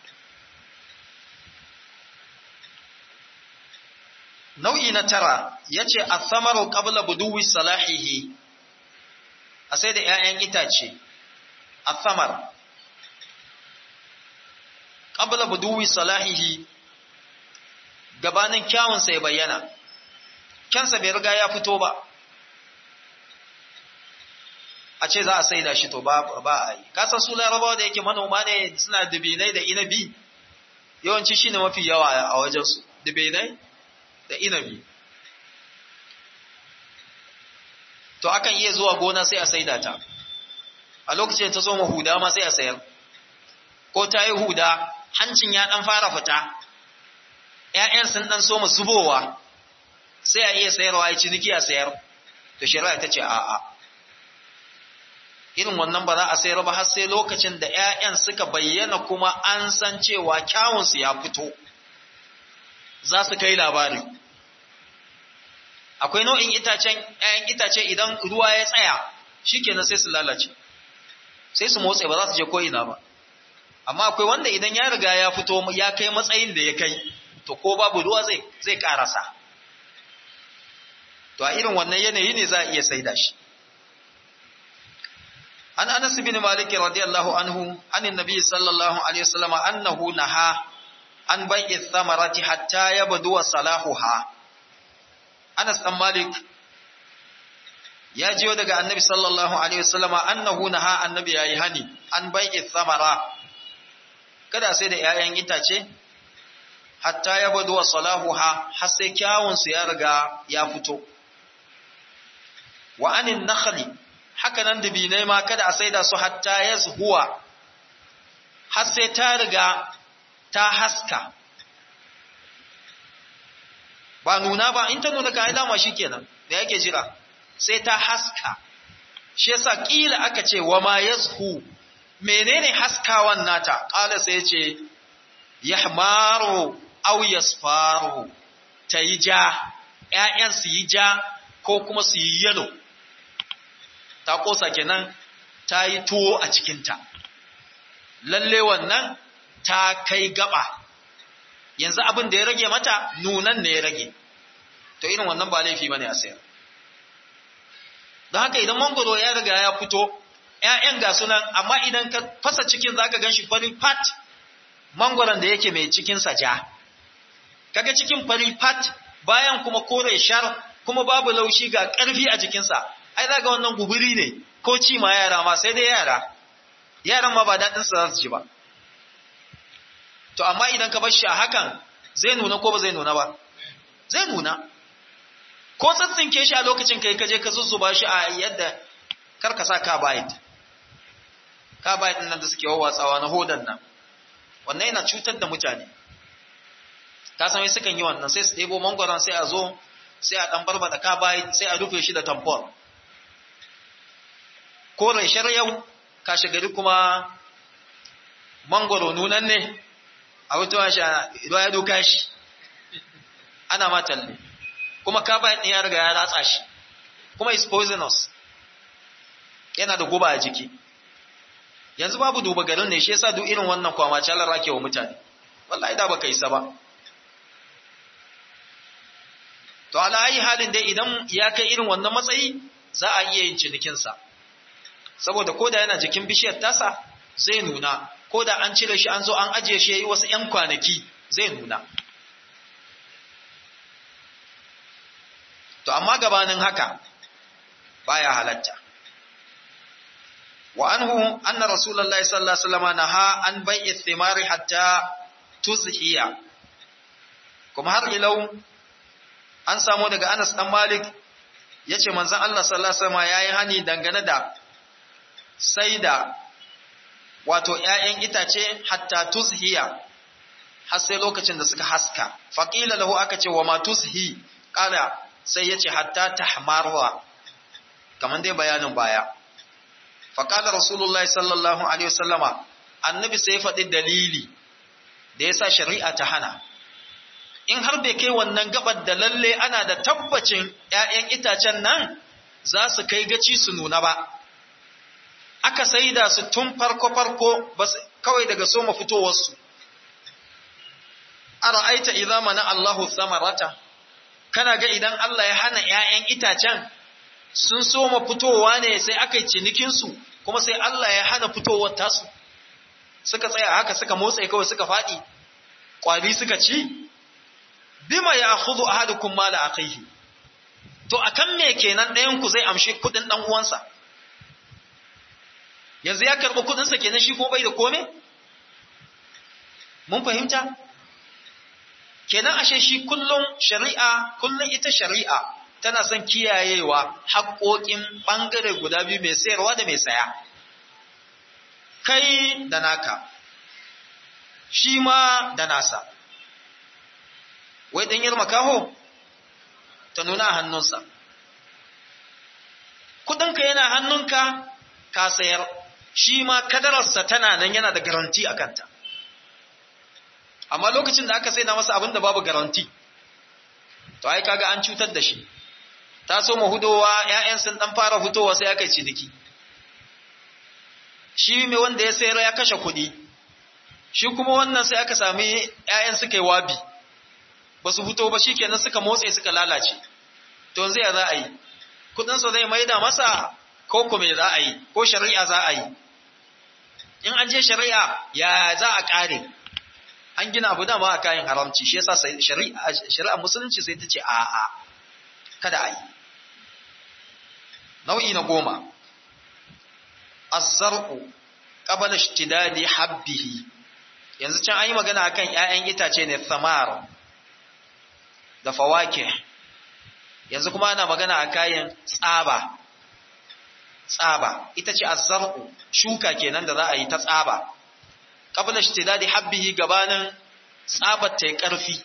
nau'i na tara yace athamaru qabla buduwi salahihi a sai da ƴaƴan itace athamar qabla buduwi salahihi gabanin kyawun sai bayyana kyansa bai riga ya fito ba a ce za a saida shi to ba ba a yi kasan su larabawa da yake manoma ne suna dubinai da inabi yawanci shine mafi yawa a wajensu dubinai da inabi to akan iya zuwa gona sai a saida ta a lokacin ta soma huda ma sai a sayar ko ta yi huda hancin ya dan fara fita ‘ya'yan sun dan soma zubowa sai a iya sayarwa ya ciniki a sayar to shari'a ta ce a'a irin wannan ba za a sayar ba har sai lokacin da ‘ya'yan suka bayyana kuma an san cewa kyawunsu ya fito za su kai labari akwai nau'in itacen ‘ya'yan itace idan ruwa ya tsaya shi kenan sai su lalace sai su motsa ba za su je ko'ina ba amma akwai wanda idan ya riga ya fito ya kai matsayin da ya kai to ko babu ruwa zai zai karasa to a irin wannan yanayi ne za a iya saida shi an anas bin malik radiyallahu anhu anin nabi sallallahu alaihi wasallam annahu naha an bai'i thamarati hatta yabdu salahuha anas dan malik ya jiyo daga annabi sallallahu alaihi wasallam annahu naha annabi yayi hani an bai'i thamara kada sai da 'ya'yan itace hatta ya badu wa salahuha har sai kyawunsu ya riga ya fito wa anin nakhli haka nan dubinai ma kada a saida su hatta yazhuwa har sai ta riga ta haska ba nuna ba in ta nuna ka dama shikenan da yake jira sai ta haska shi yasa kila aka ce wa ma yazhu menene haskawan nata qala sai yace yahmaru aw yasfaru tayi ja ƴaƴan su yi ja ko kuma su yi yalo ta kosa kenan ta yi tuwo a cikinta lalle wannan ta kai gaba yanzu abin da ya rage mata nunan ne ya rage to irin wannan ba laifi bane a sayar don haka idan mangoro ya riga ya fito ‘ya'yan ga sunan amma idan ka fasa cikin za ka gan shi fari fat mangoron da yake mai cikinsa ja kaga cikin fari fat bayan kuma kore shar kuma babu laushi ga ƙarfi a jikinsa ai za ga wannan guburi ne ko ci ma yara ma sai dai yara yaran ma ba daɗinsa za su ji ba to amma idan ka bar shi a hakan zai nuna ko ba zai nuna ba zai nuna ko tsatsinke shi a lokacin kai kaje ka zuzzuba shi a yadda karka sa carbide carbide nan da suke wawatsawa na hodan nan wannan yana cutar da mutane ta san wai sukan yi wannan sai su ɗebo mangwaron sai a zo sai a ɗan barbada carbide sai a rufe shi da tampon ko rashar yau kashe gari kuma mangwaro nunan ne a wutuwa shi a ya duka shi ana matalle kuma carbide ɗin ya riga ya ratsa shi kuma is poisonous yana da guba a jiki yanzu babu duba garin ne shi yasa duk irin wannan kwama calar rake wa mutane wallahi da baka isa ba to ala ayi halin dai idan ya kai irin wannan matsayi za a iya yin cinikinsa saboda koda yana jikin bishiyar tasa zai nuna koda an cire shi an zo an ajiye shi yayi wasu 'yan kwanaki zai nuna to amma gabanin haka baya halatta wa anhu anna rasulullahi sallallahu alaihi wasallam naha an bai'i thimari hatta tuzhiya kuma har ilau an samu daga Anas dan Malik yace manzon Allah sallallahu alaihi wasallam yayi hani dangane da saida wato ƴaƴan itace hatta tuzhiya har sai lokacin da suka haska faqila lahu aka ce wa ma tuzhi qala sai yace hatta tahmarwa kaman dai bayanin baya faqala rasulullahi sallallahu alaihi wasallama annabi sai faɗi dalili da yasa shari'a ta hana in har bai kai wannan gabar da lalle ana da tabbacin ‘ya'yan itacen nan za su kai gaci su nuna ba, aka saida su tun farko-farko kawai daga soma fitowarsu. A ra'aita idza mana Allahu samarata, kana ga idan Allah ya hana ‘ya'yan itacen sun soma fitowa ne sai aka yi cinikinsu, kuma sai Allah ya hana fitowar tasu, suka tsaya haka suka motsa kawai suka faɗi, ƙwari suka ci, bima ya khudhu ahadukum mala akhihi to akan me kenan ɗayan ku zai amshi kudin dan uwansa yanzu ya karɓi kudin sa kenan shi ko bai da kome mun fahimta kenan ashe shi kullum shari'a kullum ita shari'a tana son kiyayewa haƙoƙin ɓangare guda biyu mai sayarwa da mai saya kai da naka shi ma da nasa wai ɗanyar makaho ta nuna a hannunsa. Kudinka yana hannunka ka sayar, shi ma kadararsa tana nan yana da garanti a kanta. Amma lokacin da aka saida masa abin da babu garanti, to ai kaga an cutar da shi. Ta so hudowa ‘ya'yan sun ɗan fara fitowa sai aka yi ciniki. Shi mai wanda ya sayar ya kashe kuɗi, shi kuma wannan sai aka sami ‘ya'yan suka yi wabi. ba su fito ba shikenan suka motsa suka lalace to yanzu ya za a yi kudin sa zai maida masa ko kuma za a yi ko shari'a za a yi in an je shari'a ya za a kare an gina abu dama a kayan haramci shi yasa shari'a shari'a musulunci sai ta ce a a kada a yi nau'i na goma az-zar'u qabla ishtidadi habbihi yanzu can an yi magana akan ƴaƴan itace ne thamar da fawake yanzu kuma ana magana a kayan tsaba tsaba ita ce azzar'u shuka kenan da za a yi ta tsaba qabla ishtidadi habbihi gabanin tsabar ta yi ƙarfi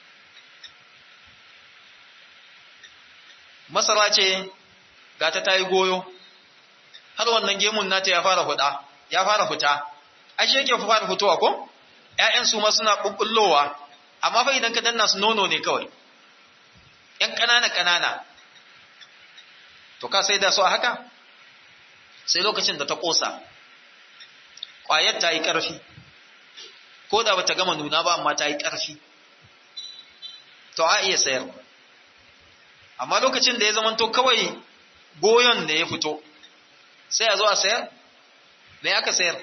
masara ce ga ta tayi goyo har wannan gemun nata ya fara huda ya fara fita ashe yake fara fitowa ko ƴaƴan su ma suna bubullowa amma fa idan ka danna su nono ne kawai ƴan ƙanana ƙanana to ka sai da su a haka sai lokacin da ta ƙosa ƙwayar ta yi ƙarfi ko da bata gama nuna ba amma ta yi ƙarfi to a iya sayar amma lokacin da ya zamanto kawai goyon da ya fito sai a zo a sayar me aka sayar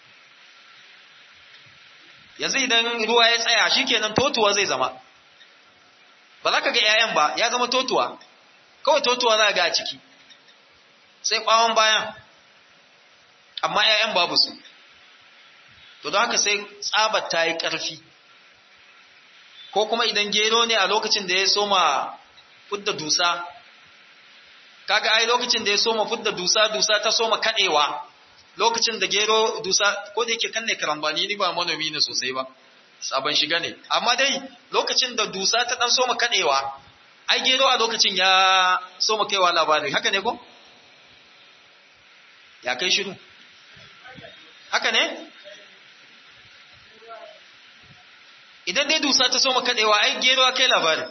yanzu idan ruwa ya tsaya shikenan totuwa zai zama ba za ka ga 'ya'yan ba ya zama totuwa kawai totuwa za ga a ciki sai ɓawon bayan amma 'ya'yan babu su to don haka sai tsabar ta yi ƙarfi ko kuma idan gero ne a lokacin da ya soma fudda dusa kaga ai lokacin da ya soma fudda dusa dusa ta soma kadewa lokacin da gero dusa ko da yake kanne karambani ni ba manomi ne sosai ba sabon shiga ne amma dai lokacin da dusa ta dan soma kadewa ai gero a lokacin ya soma kaiwa labari haka ne ko ya kai shiru haka ne idan dai dusa ta soma kadewa ai gero kai labari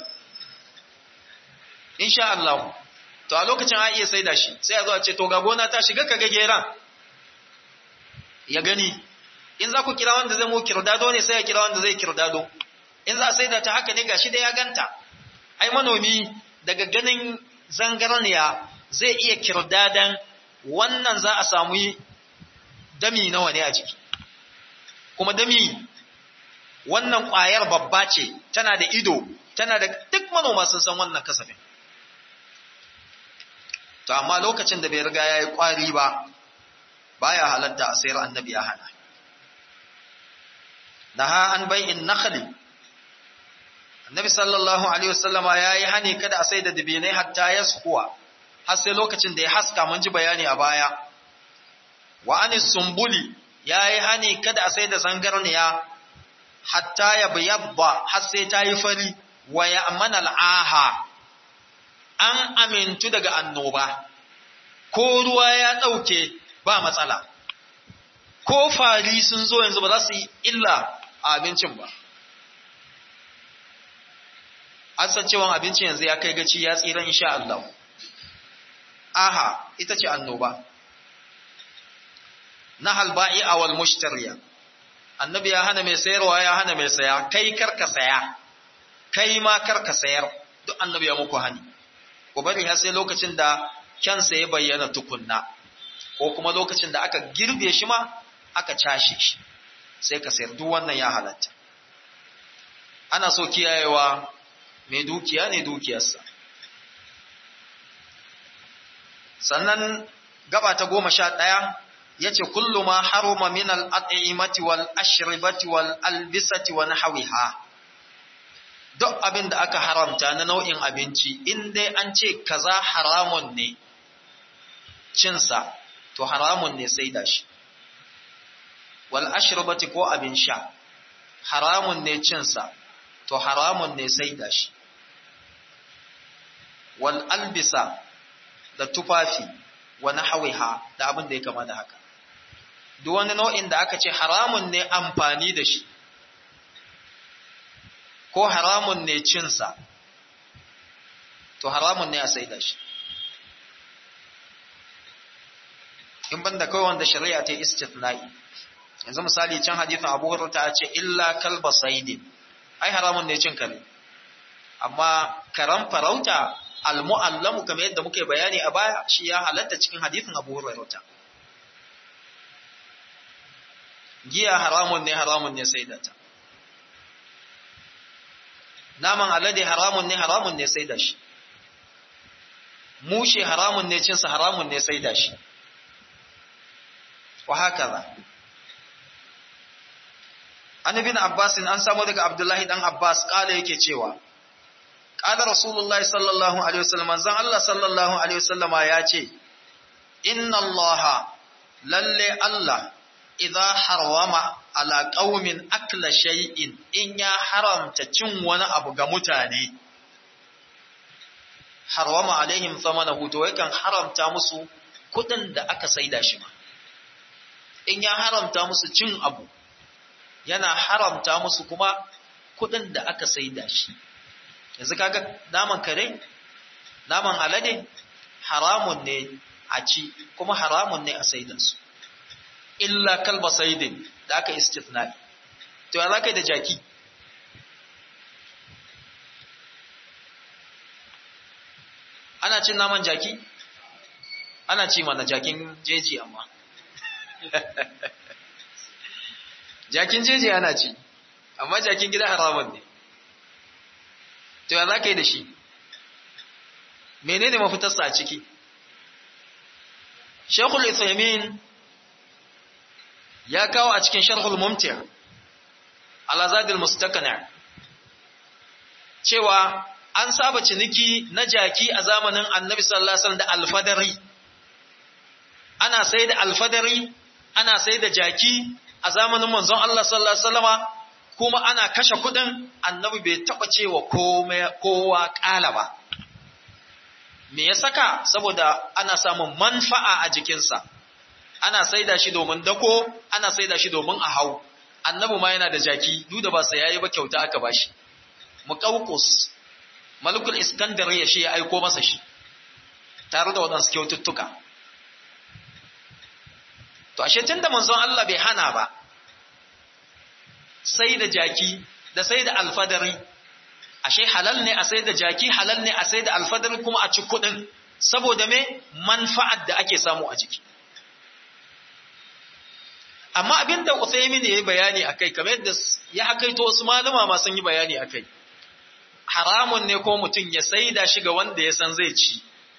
insha Allah to a lokacin a iya saida shi sai a zo a ce to ga gona ta shiga kaga geran ya gani in za ku kira wanda zai mu kirdado ne sai ya kira wanda zai kirdado in za a saida ta haka ne gashi da ya ganta ai manomi daga ganin zangarniya zai iya kirdadan wannan za a samu dami nawa ne a ciki kuma dami wannan ƙwayar babba ce tana da ido tana da duk manoma sun san wannan kasafin to amma lokacin da bai riga ya yi ƙwari ba baya halatta a sayar annabi ya hana naha an bai'in nakhli annabi sallallahu alaihi wasallama yayi hani kada a sai da dibinai hatta yaskuwa har sai lokacin da ya haska mun ji bayani a baya wa anis sumbuli yayi hani kada a sai da zangarniya hatta ya bayabba har sai ta yi fari wa ya amana al'aha an amintu daga annoba ko ruwa ya ɗauke ba matsala ko fari sun zo yanzu ba za su yi illa a abincin ba an san cewa abincin yanzu ya kai gaci ya tsira insha Allah aha ita ce annoba na halba'i awal mushtariya annabi ya hana mai sayarwa ya hana mai saya kai karka saya kai ma karka sayar duk annabi ya muku hani ku bari har sai lokacin da kyansa ya bayyana tukunna ko kuma lokacin da aka girbe shi ma aka cashe shi sai ka sayar duk wannan ya halatta ana so kiyayewa mai dukiya ne dukiyarsa sannan gaba ta goma sha ɗaya ya ce kullu ma haruma min al'ad'imati wal ashribati wal albisati wa nahwiha duk abin da aka haramta na nau'in abinci in dai an ce kaza haramun ne cinsa to haramun ne sai da shi wal ashribati ko abin sha haramun ne cinsa to haramun ne sai da shi wal albisa da tufafi wa nahwiha da abin da ya kama da haka duk wani nau'in da aka ce haramun ne amfani da shi ko haramun ne cinsa to haramun ne a saida shi in banda kawai wanda shari'a ta istithna'i yanzu misali can hadithin Abu Hurairah ta ce illa kalba saidin ai haramun ne cin kare amma karan farauta almu'allamu kamar yadda muke bayani a baya shi ya halatta cikin hadithin Abu Hurairah giya haramun ne haramun ne sai da ta naman alade haramun ne haramun ne sai da shi mushe haramun ne cinsa haramun ne sai da shi wa haka an ibn abbas an samu daga abdullahi dan abbas kala yake cewa qala rasulullah sallallahu alaihi wasallam manzon Allah sallallahu alaihi wasallama ya ce inna allaha lalle Allah idza harwama ala qaumin akla shay'in in ya haramta cin wani abu ga mutane harwama alaihim thamanahu to yakan haramta musu kudin da aka saida shi ma in ya haramta musu cin abu yana haramta musu kuma kudin da aka saida shi yanzu kaga naman kare naman alade haramun ne a ci kuma haramun ne a saida su illa kalba saidin da aka istithna'i to ya zaka da jaki ana cin naman jaki ana ci mana jakin jeji amma jakin jeji ana ci amma jakin gida haramun ne to ya za ka yi da shi menene mafitarsa a ciki shekul isaimin ya kawo a cikin sharhul mumtir alazadil mustakana cewa an saba ciniki na jaki a zamanin annabi sallallahu alaihi wasallam da alfadari ana sai da alfadari ana sai da jaki a zamanin manzon Allah sallallahu alaihi wasallama kuma ana kashe kudin annabi bai taba cewa kowa kala ba me ya saka saboda ana samun manfa'a a jikinsa ana saida shi domin dako ana saida shi domin a hau annabi ma yana da jaki duk da ba sa yayi ba kyauta aka bashi muqawqus malikul iskandar ya shi ya aiko masa shi tare da wadansu kyaututtuka to ashe tunda manzon Allah bai hana ba sai da jaki da sai da alfadari ashe halal ne a sai da jaki halal ne a sai da alfadari kuma a ci kudin saboda me manfa'ar da ake samu a jiki amma abinda Uthaymin yayi bayani akai kamar yadda ya hakaito wasu malama ma sun yi bayani akai haramun ne ko mutum ya saida shi ga wanda ya san zai ci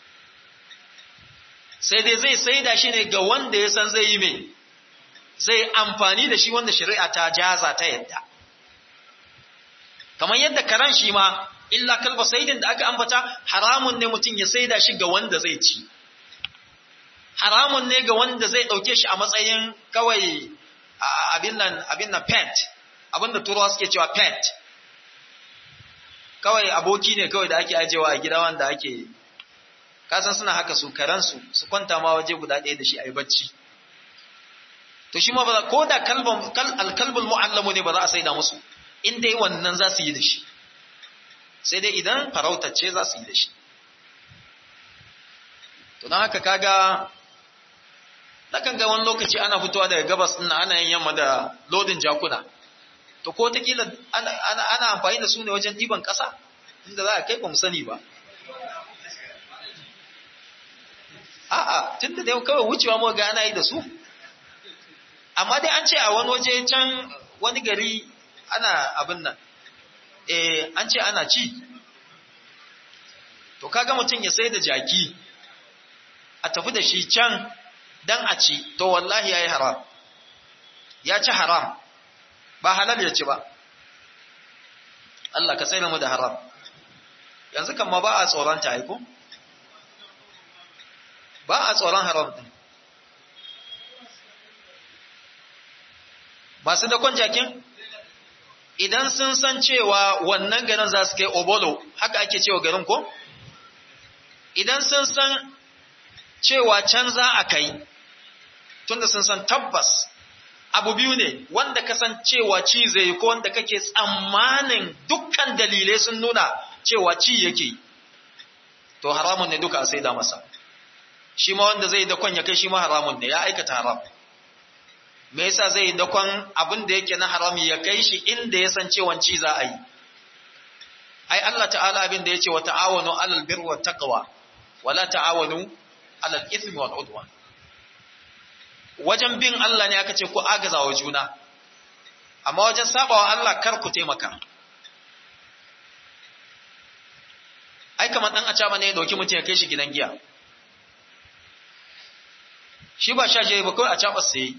sai dai zai saida shi ne ga wanda ya san zai yi mai zai amfani da shi wanda shari'a ta jaza ta yadda kamar yadda karan shi ma illa kalba saidin da aka ambata haramun ne mutum ya saida shi ga wanda zai ci haramun ne ga wanda zai dauke shi a matsayin kawai abin nan abin nan pet abin da turawa suke cewa pet kawai aboki ne kawai da ake ajewa a gida wanda ake kasan suna haka su karansu su kwanta ma waje guda ɗaya da shi a yi bacci to shi ma ba ko da alkalbul mu'allamu ne ba za a saida musu in dai wannan za su yi da shi sai dai idan farautacce za su yi da shi to don haka kaga nakan ga wani lokaci ana fitowa daga gabas ɗin ana yin yamma da lodin jakuna to ko ta kila ana amfani da su ne wajen ɗiban ƙasa inda za a kai ba mu sani ba a'a tun da dai kawai wucewa mu ga ana yi da su amma dai an ce a wani waje can wani gari ana abin nan eh an ce ana ci to kaga mutum ya sai da jaki a tafi da shi can dan a ci to wallahi yayi haram ya ci haram ba halal ya ci ba Allah ka tsere mu da haram yanzu kan ma ba a tsoron ta aiko ba a tsoron haram din masu dakon jakin idan sun san cewa wannan garin za su kai obolo haka ake cewa garin ko idan sun san cewa can za a kai tunda sun san tabbas abu biyu ne wanda ka san cewa ci zai ko wanda kake tsammanin dukkan dalilai sun nuna cewa ci yake to haramun ne duka a sai da masa shi ma wanda zai dakon ya kai shi ma haramun ne ya aikata haram me yasa zai dakon abin da yake na harami ya kai shi inda ya san cewa ci za a yi ai Allah ta'ala abin da yace wa ta'awanu 'alal birri wat taqwa wala ta'awanu 'alal ithmi wal udwan wajen bin Allah ne aka ce ku agaza wa juna amma wajen sabawa Allah kar ku taimaka ai kamar dan acaba ne ya dauki mutum ya kai shi gidan giya shi ba sha je ba kawai a caba sai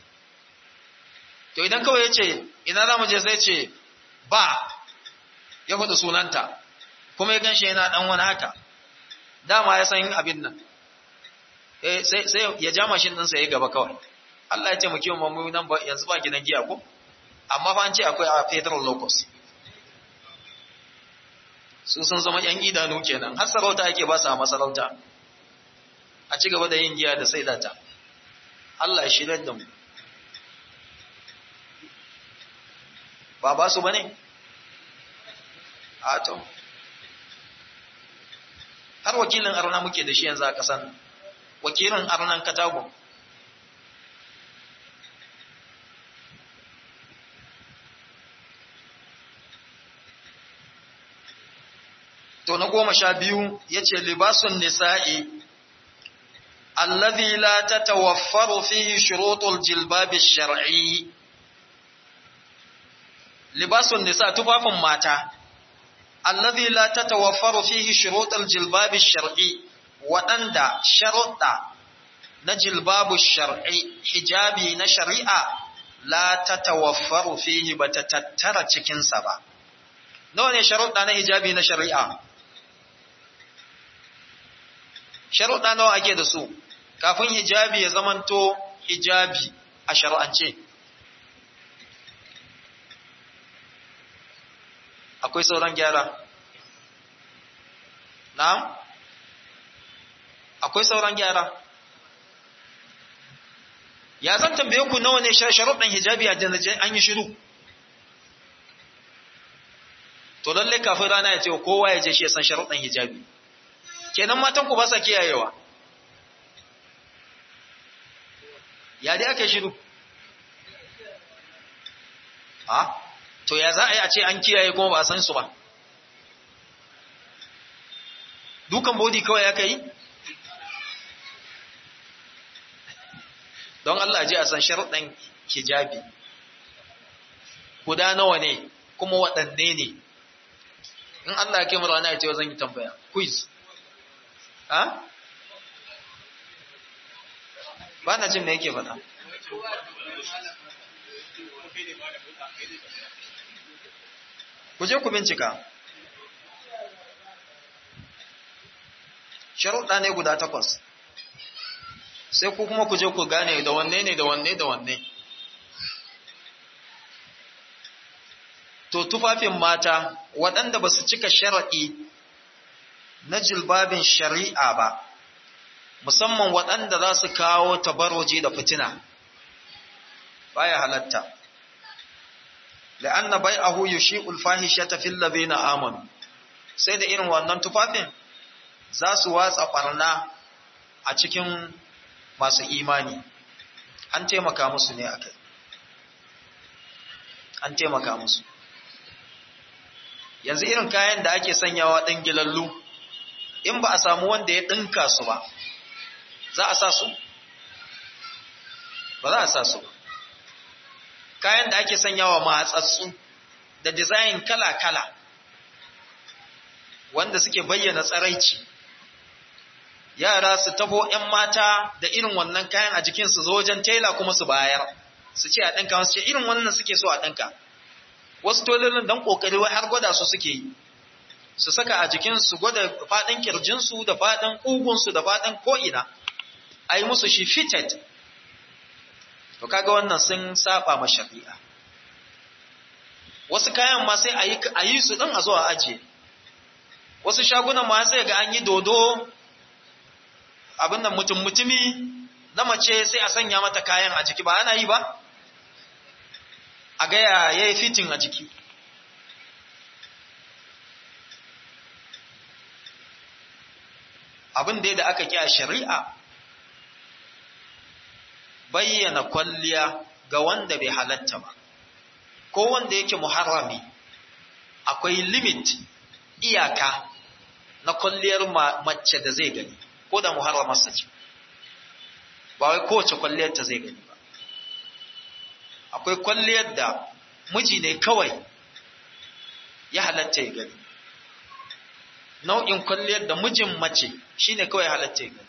to idan kawai yace ina za mu je sai ce ba ya faɗi sunanta kuma ya ganshi yana dan wani haka dama ya san abin nan eh sai sai ya ja mashin din sa ya gaba kawai Allah ya taimake mu mu nan ba yanzu ba gidan giya ko amma fa an ce akwai a federal locus su sun zama yan idanu kenan har sarauta ake ba su a masarauta a ci gaba da yin giya da sai data Allah ya shirya da mu ba ba su bane a to har wakilin arna muke da shi yanzu a kasan wakilin arnan katago to na goma sha biyu ya ce libasun nisa'i alladhi la tatawaffaru fihi shurutul jilbabi shar'i libasun nisa tufafin mata alladhi la tatawaffaru fihi shurutul jilbabi shar'i waɗanda sharuɗa na jilbabu shar'i hijabi na shari'a la tatawaffaru fihi bata tattara cikinsa ba nawa ne sharuɗa na hijabi na shari'a sharuɗa nawa ake da su kafin hijabi ya zamanto hijabi a shari'ance akwai sauran gyara na'am akwai sauran gyara ya zan tambaye ku nawa ne sharuɗan hijabi a janajen an yi shiru to lalle kafin rana ya ce kowa ya je shi ya san sharuɗan hijabi kenan matan ku ba sa kiyayewa ya dai aka shiru ha to ya za a yi a ce an kiyaye kuma ba a san su ba dukan bodi kawai aka yi don Allah ji a san sharuɗan hijabi guda nawa ne kuma waɗanne ne in Allah ya kai mu rana ya ce zan yi tambaya quiz ha ba na jin me yake faɗa ku je ku bincika sharuɗa ne guda takwas sai ku kuma ku je ku gane da wanne ne da wanne da wanne to tufafin mata waɗanda ba su cika shara'i na jilbabin shari'a ba musamman waɗanda za su kawo tabaroji da fitina baya halatta la'anna bai'ahu yushi'ul fahishata fil ladina amanu sai da irin wannan tufafin za su watsa barna a cikin masu imani an taimaka musu ne akai an taimaka musu yanzu irin kayan da ake sanyawa ɗan gilallu in ba a samu wanda ya ɗinka su ba za a sa su ba za a sa su ba kayan da ake sanyawa matsatsu da dizayin kala-kala wanda suke bayyana tsaraici yara su tafo 'yan mata da irin wannan kayan a jikinsu zo wajen tela kuma su bayar su ce a ɗinka wasu ce irin wannan suke so a ɗinka wasu tolilin don ƙoƙari wai har gwada su suke yi su saka a jikinsu gwada faɗin ƙirjinsu da faɗin ƙugunsu da faɗin ko'ina a yi musu shi fitted to kaga wannan sun saba ma shari'a wasu kayan ma sai a yi su ɗin a zo a ajiye wasu shagunan ma sai ga an yi dodo abin nan mutum mutumi na mace sai a sanya mata kayan a jiki ba ana yi ba a gaya ya yi fitin a jiki abin da da aka kiya shari'a bayyana kwalliya ga wanda bai halatta ba ko wanda yake muharrami akwai limit iyaka na kwalliyar mace da zai gani ko da muharramarsa ce ba wai kowace kwalliyar ta zai gani ba akwai kwalliyar da miji ne kawai ya halatta ya gani nau'in kwalliyar da mijin mace shine kawai halatta ya gani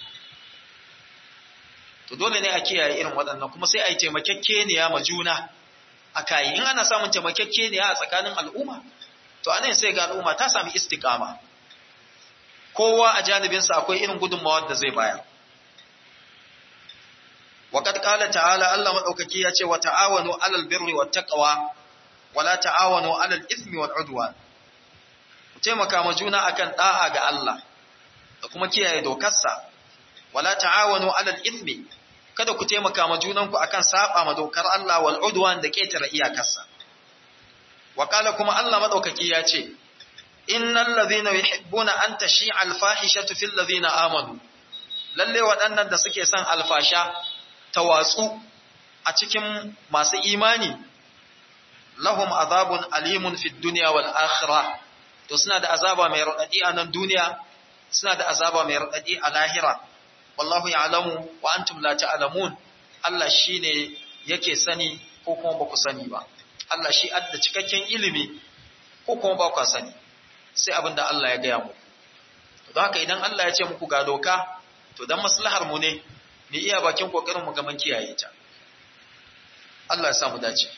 to dole ne a kiyaye irin waɗannan kuma sai a yi taimakekeniya ma juna a kayi in ana samun taimakekeniya a tsakanin al'umma to anan sai ga al'umma ta sami istikama kowa a janibinsa akwai irin gudunmawar da zai bayar wa qad qala ta'ala Allah madaukaki ya ce wa ta'awanu 'alal birri wat taqwa wa la ta'awanu 'alal ithmi wal 'udwan ku taimaka ma juna akan da'a ga Allah da kuma kiyaye dokarsa wa la ta'awanu 'alal ithmi kada ku taimaka ma junanku akan saba ma dokar Allah wal 'udwan da ketare iyakarsa wa qala kuma Allah madaukaki ya ce innal ladhina yuhibbuna an tashi'a al-fahishatu fil ladhina amanu lalle waɗannan da suke son alfasha ta watsu a cikin masu imani lahum azabun alimun fid dunya wal akhirah to suna da azaba mai radadi a nan duniya suna da azaba mai radadi a lahira wallahu ya'lamu wa antum la ta'lamun Allah shine yake sani ko kuma ba ku sani ba Allah shi adda cikakken ilimi ko kuma ba ku sani sai abinda Allah ya gaya muku don haka idan Allah ya ce muku ga doka to dan maslahar mu ne mu iya bakin kokarin mu ga mun kiyaye ta Allah ya sa mu dace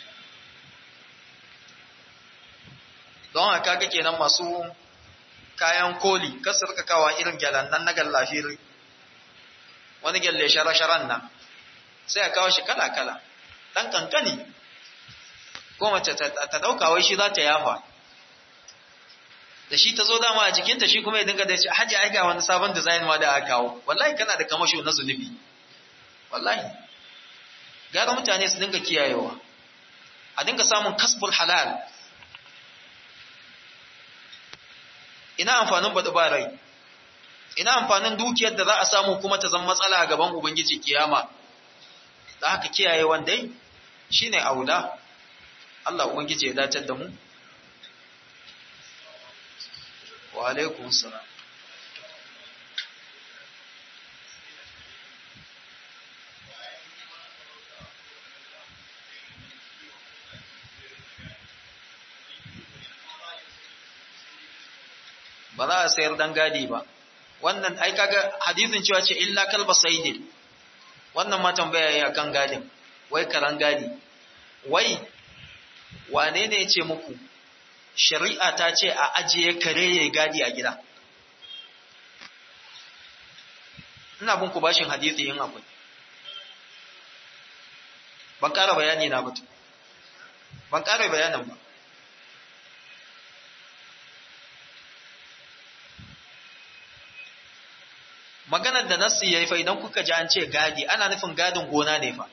don haka ga kenan masu kayan koli kasu rika kawa irin gyalan nan na gallafiri wani gyalle shara-sharan nan sai a kawo shi kala-kala ɗan kankani ko mace ta ɗauka wai shi za ta yafa da shi ta zo dama a jikinta shi kuma ya dinga da shi hajji ai ga wani sabon design ma da aka kawo wallahi kana da kamasho na zunubi wallahi gara mutane su dinga kiyayewa a dinga samun kasbul halal ina amfanin baɗi ba rai ina amfanin dukiyar da za a samu kuma ta zama matsala a gaban ubangiji kiyama da haka kiyaye wandai shine auda Allah ubangiji ya dace da mu wa alaikum salam ba za a sayar dan gadi ba wannan ai kaga hadisin cewa ce illa kalba saidin wannan ma tambaya ya kan gadin wai karan gadi wai wane ne ce muku shari'a ta ce a ajiye kare ya gadi a gida ina bin ku bashin hadisi yin akwai ban ƙara bayani na mutu ban ƙara bayanin ba maganar da nassi yayi fa idan kuka ji an ce gadi ana nufin gadin gona ne fa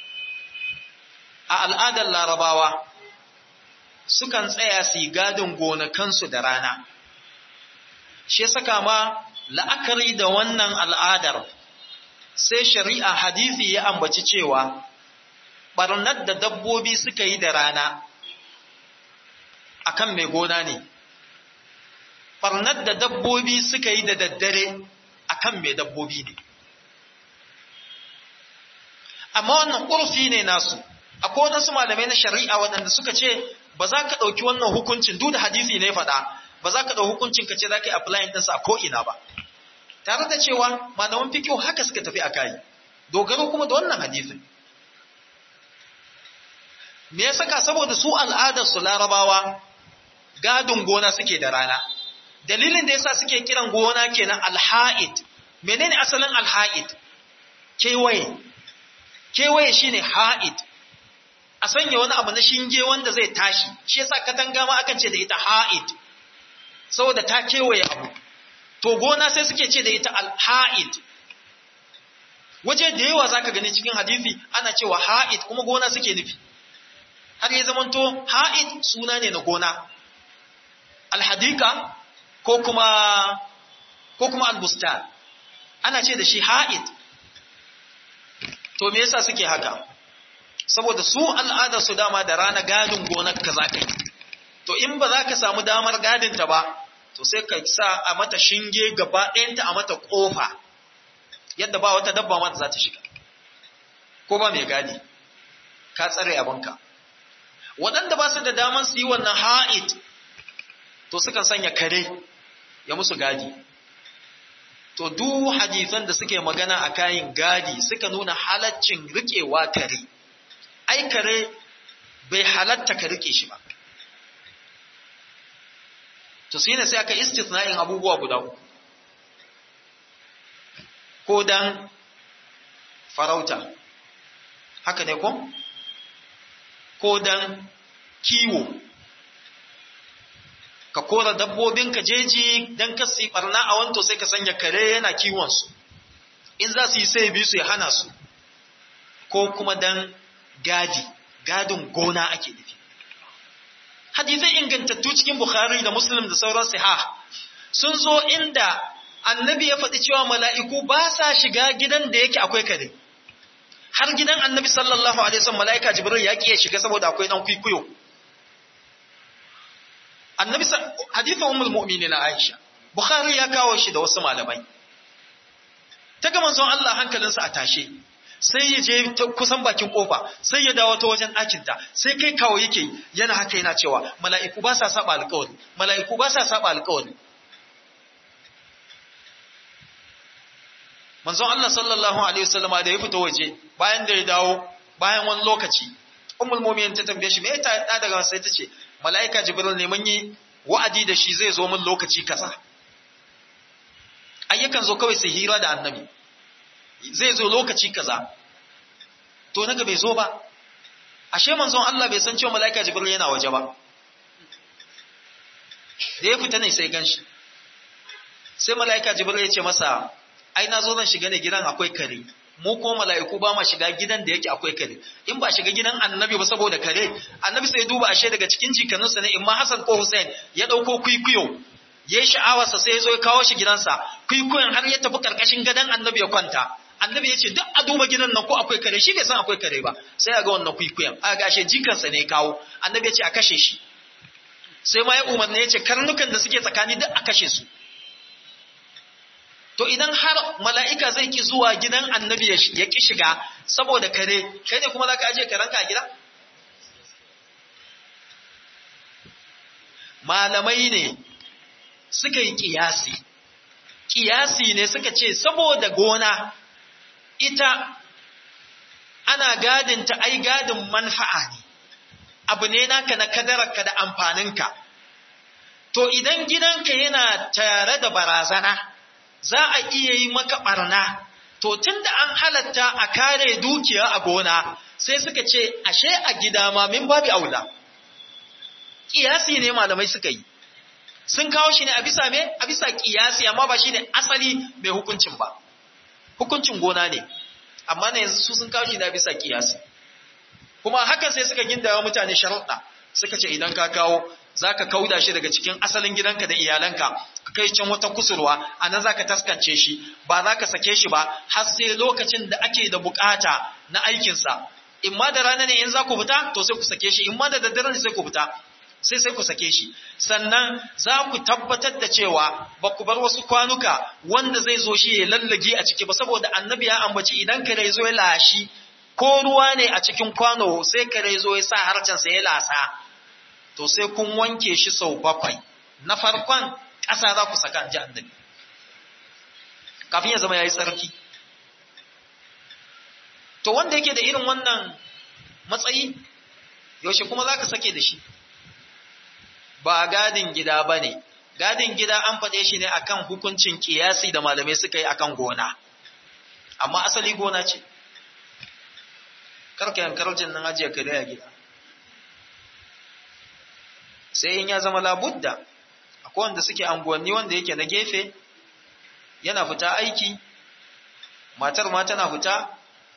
a al'adar larabawa sukan tsaya su yi gadin gonakansu da rana shi saka ma la'akari da wannan al'adar sai shari'a hadisi ya ambaci cewa barnar da dabbobi suka yi da rana akan mai gona ne barnar da dabbobi suka yi da daddare akan mai dabbobi ne amma wannan ƙurfi ne nasu akwai waɗansu malamai na shari'a waɗanda suka ce ba za ka ɗauki wannan hukuncin duk da hadisi ne faɗa ba za ka ɗau hukuncin ka ce za ka yi applying ɗinsa a ko'ina ba tare da cewa malaman fikiyo haka suka tafi a kayi dogaro kuma da wannan hadisin me ya saka saboda su al'adar su larabawa gadin gona suke da rana dalilin da yasa suke kiran gona kenan alha'id menene asalin alha'id kewaye kewaye shine ha'id a sanya wani abu na shinge wanda zai tashi shi yasa katanga ma akan ce da ita ha'id saboda ta kewaye abu to gona sai suke ce da ita alha'id waje da yawa zaka gani cikin hadisi ana cewa ha'id kuma gona suke nufi har ya zamanto ha'id suna ne na gona alhadika ko kuma ko kuma albustan ana ce da shi ha'id to me yasa suke haka saboda su al'adar su dama da rana gadin gonar ka zaka yi to in ba za ka samu damar gadin ta ba to sai ka sa a mata shinge gaba ɗayanta a mata ƙofa yadda ba wata dabba ma da za ta shiga ko ba mai gadi ka tsare abinka waɗanda ba su da damar su yi wannan ha'id to sukan sanya kare ya musu gadi to duk hadisan da suke magana a kayan gadi suka nuna halaccin riƙewa kare ai kare bai halatta ka riƙe shi ba to sai ne sai aka istithna'in abubuwa guda uku ko dan farauta haka ne ko ko dan kiwo ka kora dabbobinka jeji dan ka su barna a wanto sai ka sanya kare yana kiwon su in za su yi sai bi su ya hana su ko kuma dan gadi gadin gona ake nufi hadisai ingantattu cikin bukhari da muslim da sauran sahih sun zo inda annabi ya faɗi cewa mala'iku ba sa shiga gidan da yake akwai kare har gidan annabi sallallahu alaihi wasallam mala'ika jibril ya kiyaye shiga saboda akwai dan kwikwiyo annabi hadithu ummul mu'minin aisha bukhari ya kawo shi da wasu malamai ta ga manzon Allah hankalinsa a tashe sai ya je kusan bakin kofa sai ya dawo ta wajen ɗakinta sai kai kawo yake yana haka yana cewa mala'iku ba sa saba alƙawari mala'iku ba sa saba alƙawari manzon Allah sallallahu alaihi wasallama da ya fita waje bayan da ya dawo bayan wani lokaci ummul mu'minin ta tambaye shi me ya ta daga sai ta ce mala'ika jibril ne mun yi wa'adi da shi zai zo mun lokaci kaza ayyukan zo kawai sai hira da annabi zai zo lokaci kaza to naga bai zo ba ashe manzon Allah bai san cewa mala'ika jibril yana waje ba da ya fita ne sai ganshi sai mala'ika jibril ya ce masa ai na zo zan shiga ne gidan akwai kare mu ko mala'iku ba ma shiga gidan da yake akwai kare in ba shiga gidan annabi ba saboda kare annabi sai duba ashe daga cikin jikanunsa ne imma Hassan ko Hussein ya dauko kwikwiyo yayi sha'awarsa sai ya zo ya kawo shi gidansa kwikwiyon har ya tafi karkashin gadon annabi ya kwanta annabi ya ce duk a duba gidan nan ko akwai kare shi bai san akwai kare ba sai a ga wannan kwikwiyon a ga ashe jikansa ne kawo annabi ya ce a kashe shi sai ma ya umarni ya ce karnukan da suke tsakani duk a kashe su to idan har mala'ika zai ki zuwa gidan annabi ya ki shiga saboda kare kai ne kuma za ka aje karanka a gida malamai ne suka yi kiyasi kiyasi ne suka ce saboda gona ita ana gadinta ai gadin manfa'a ne abu ne naka na kadararka da amfaninka to idan gidanka yana tare da barazana za a iya yi maka barna to tunda an halatta a kare dukiya a gona sai suka ce ashe a gida ma min babu aula kiyasi ne malamai suka yi sun kawo shi ne a bisa me a bisa kiyasi amma ba shi ne asali mai hukuncin ba hukuncin gona ne amma ne yanzu su sun kawo shi ne a bisa kiyasi kuma hakan sai suka gindawa mutane sharuɗa suka ce idan ka kawo za ka kauda shi daga cikin asalin gidanka da iyalanka ka kai can wata kusurwa a nan za ka taskance shi ba za ka sake shi ba har sai lokacin da ake da bukata na aikinsa in ma da rana ne in za ku fita to sai ku sake shi in ma da daddare ne sai ku fita sai sai ku sake shi sannan za ku tabbatar da cewa ba ku bar wasu kwanuka wanda zai zo shi ya lallage a ciki ba saboda annabi ya ambaci idan kare zo ya lashi ko ruwa ne a cikin kwano sai kare zo ya sa harcensa ya lasa to sai kun wanke shi sau bakwai na farkon ƙasa za ku saka ji annabi kafin ya zama ya yi tsarki to wanda yake da irin wannan matsayi yaushe kuma za ka sake da shi ba gadin gida ba ne gadin gida an faɗe shi ne akan hukuncin ƙiyasi da malamai suka yi akan gona amma asali gona ce karka yankar jin nan ajiye kare a gida sai in ya zama labudda akwai wanda suke anguwanni wanda yake na gefe yana fita aiki matar ma tana fita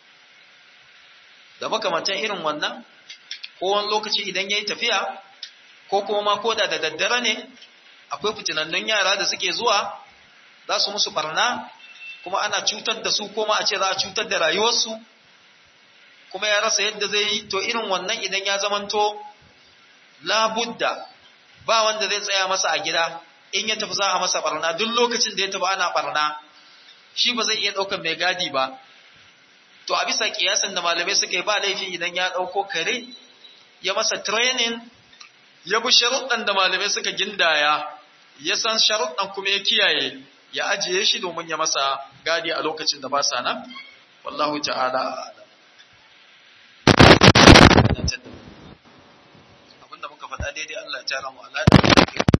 da makamantan irin wannan ko wani lokaci idan ya yi tafiya ko kuma ma koda da daddare ne akwai fitinannun yara da suke zuwa za su musu barna kuma ana cutar da su koma a ce za a cutar da rayuwarsu kuma ya rasa yadda zai yi to irin wannan idan ya zamanto labudda ba wanda zai tsaya masa a gida in ya tafi za a masa barna duk lokacin da ya tafi ana barna shi ba zai iya ɗaukar mai gadi ba to a bisa kiyasan da malamai suka yi ba laifi idan ya ɗauko kare ya masa training ya bi sharuɗan da malamai suka gindaya ya san sharuɗan kuma ya kiyaye ya ajiye shi domin ya masa gadi a lokacin da ba sa nan wallahu ta'ala abinda muka faɗa daidai Allah ya tara mu Allah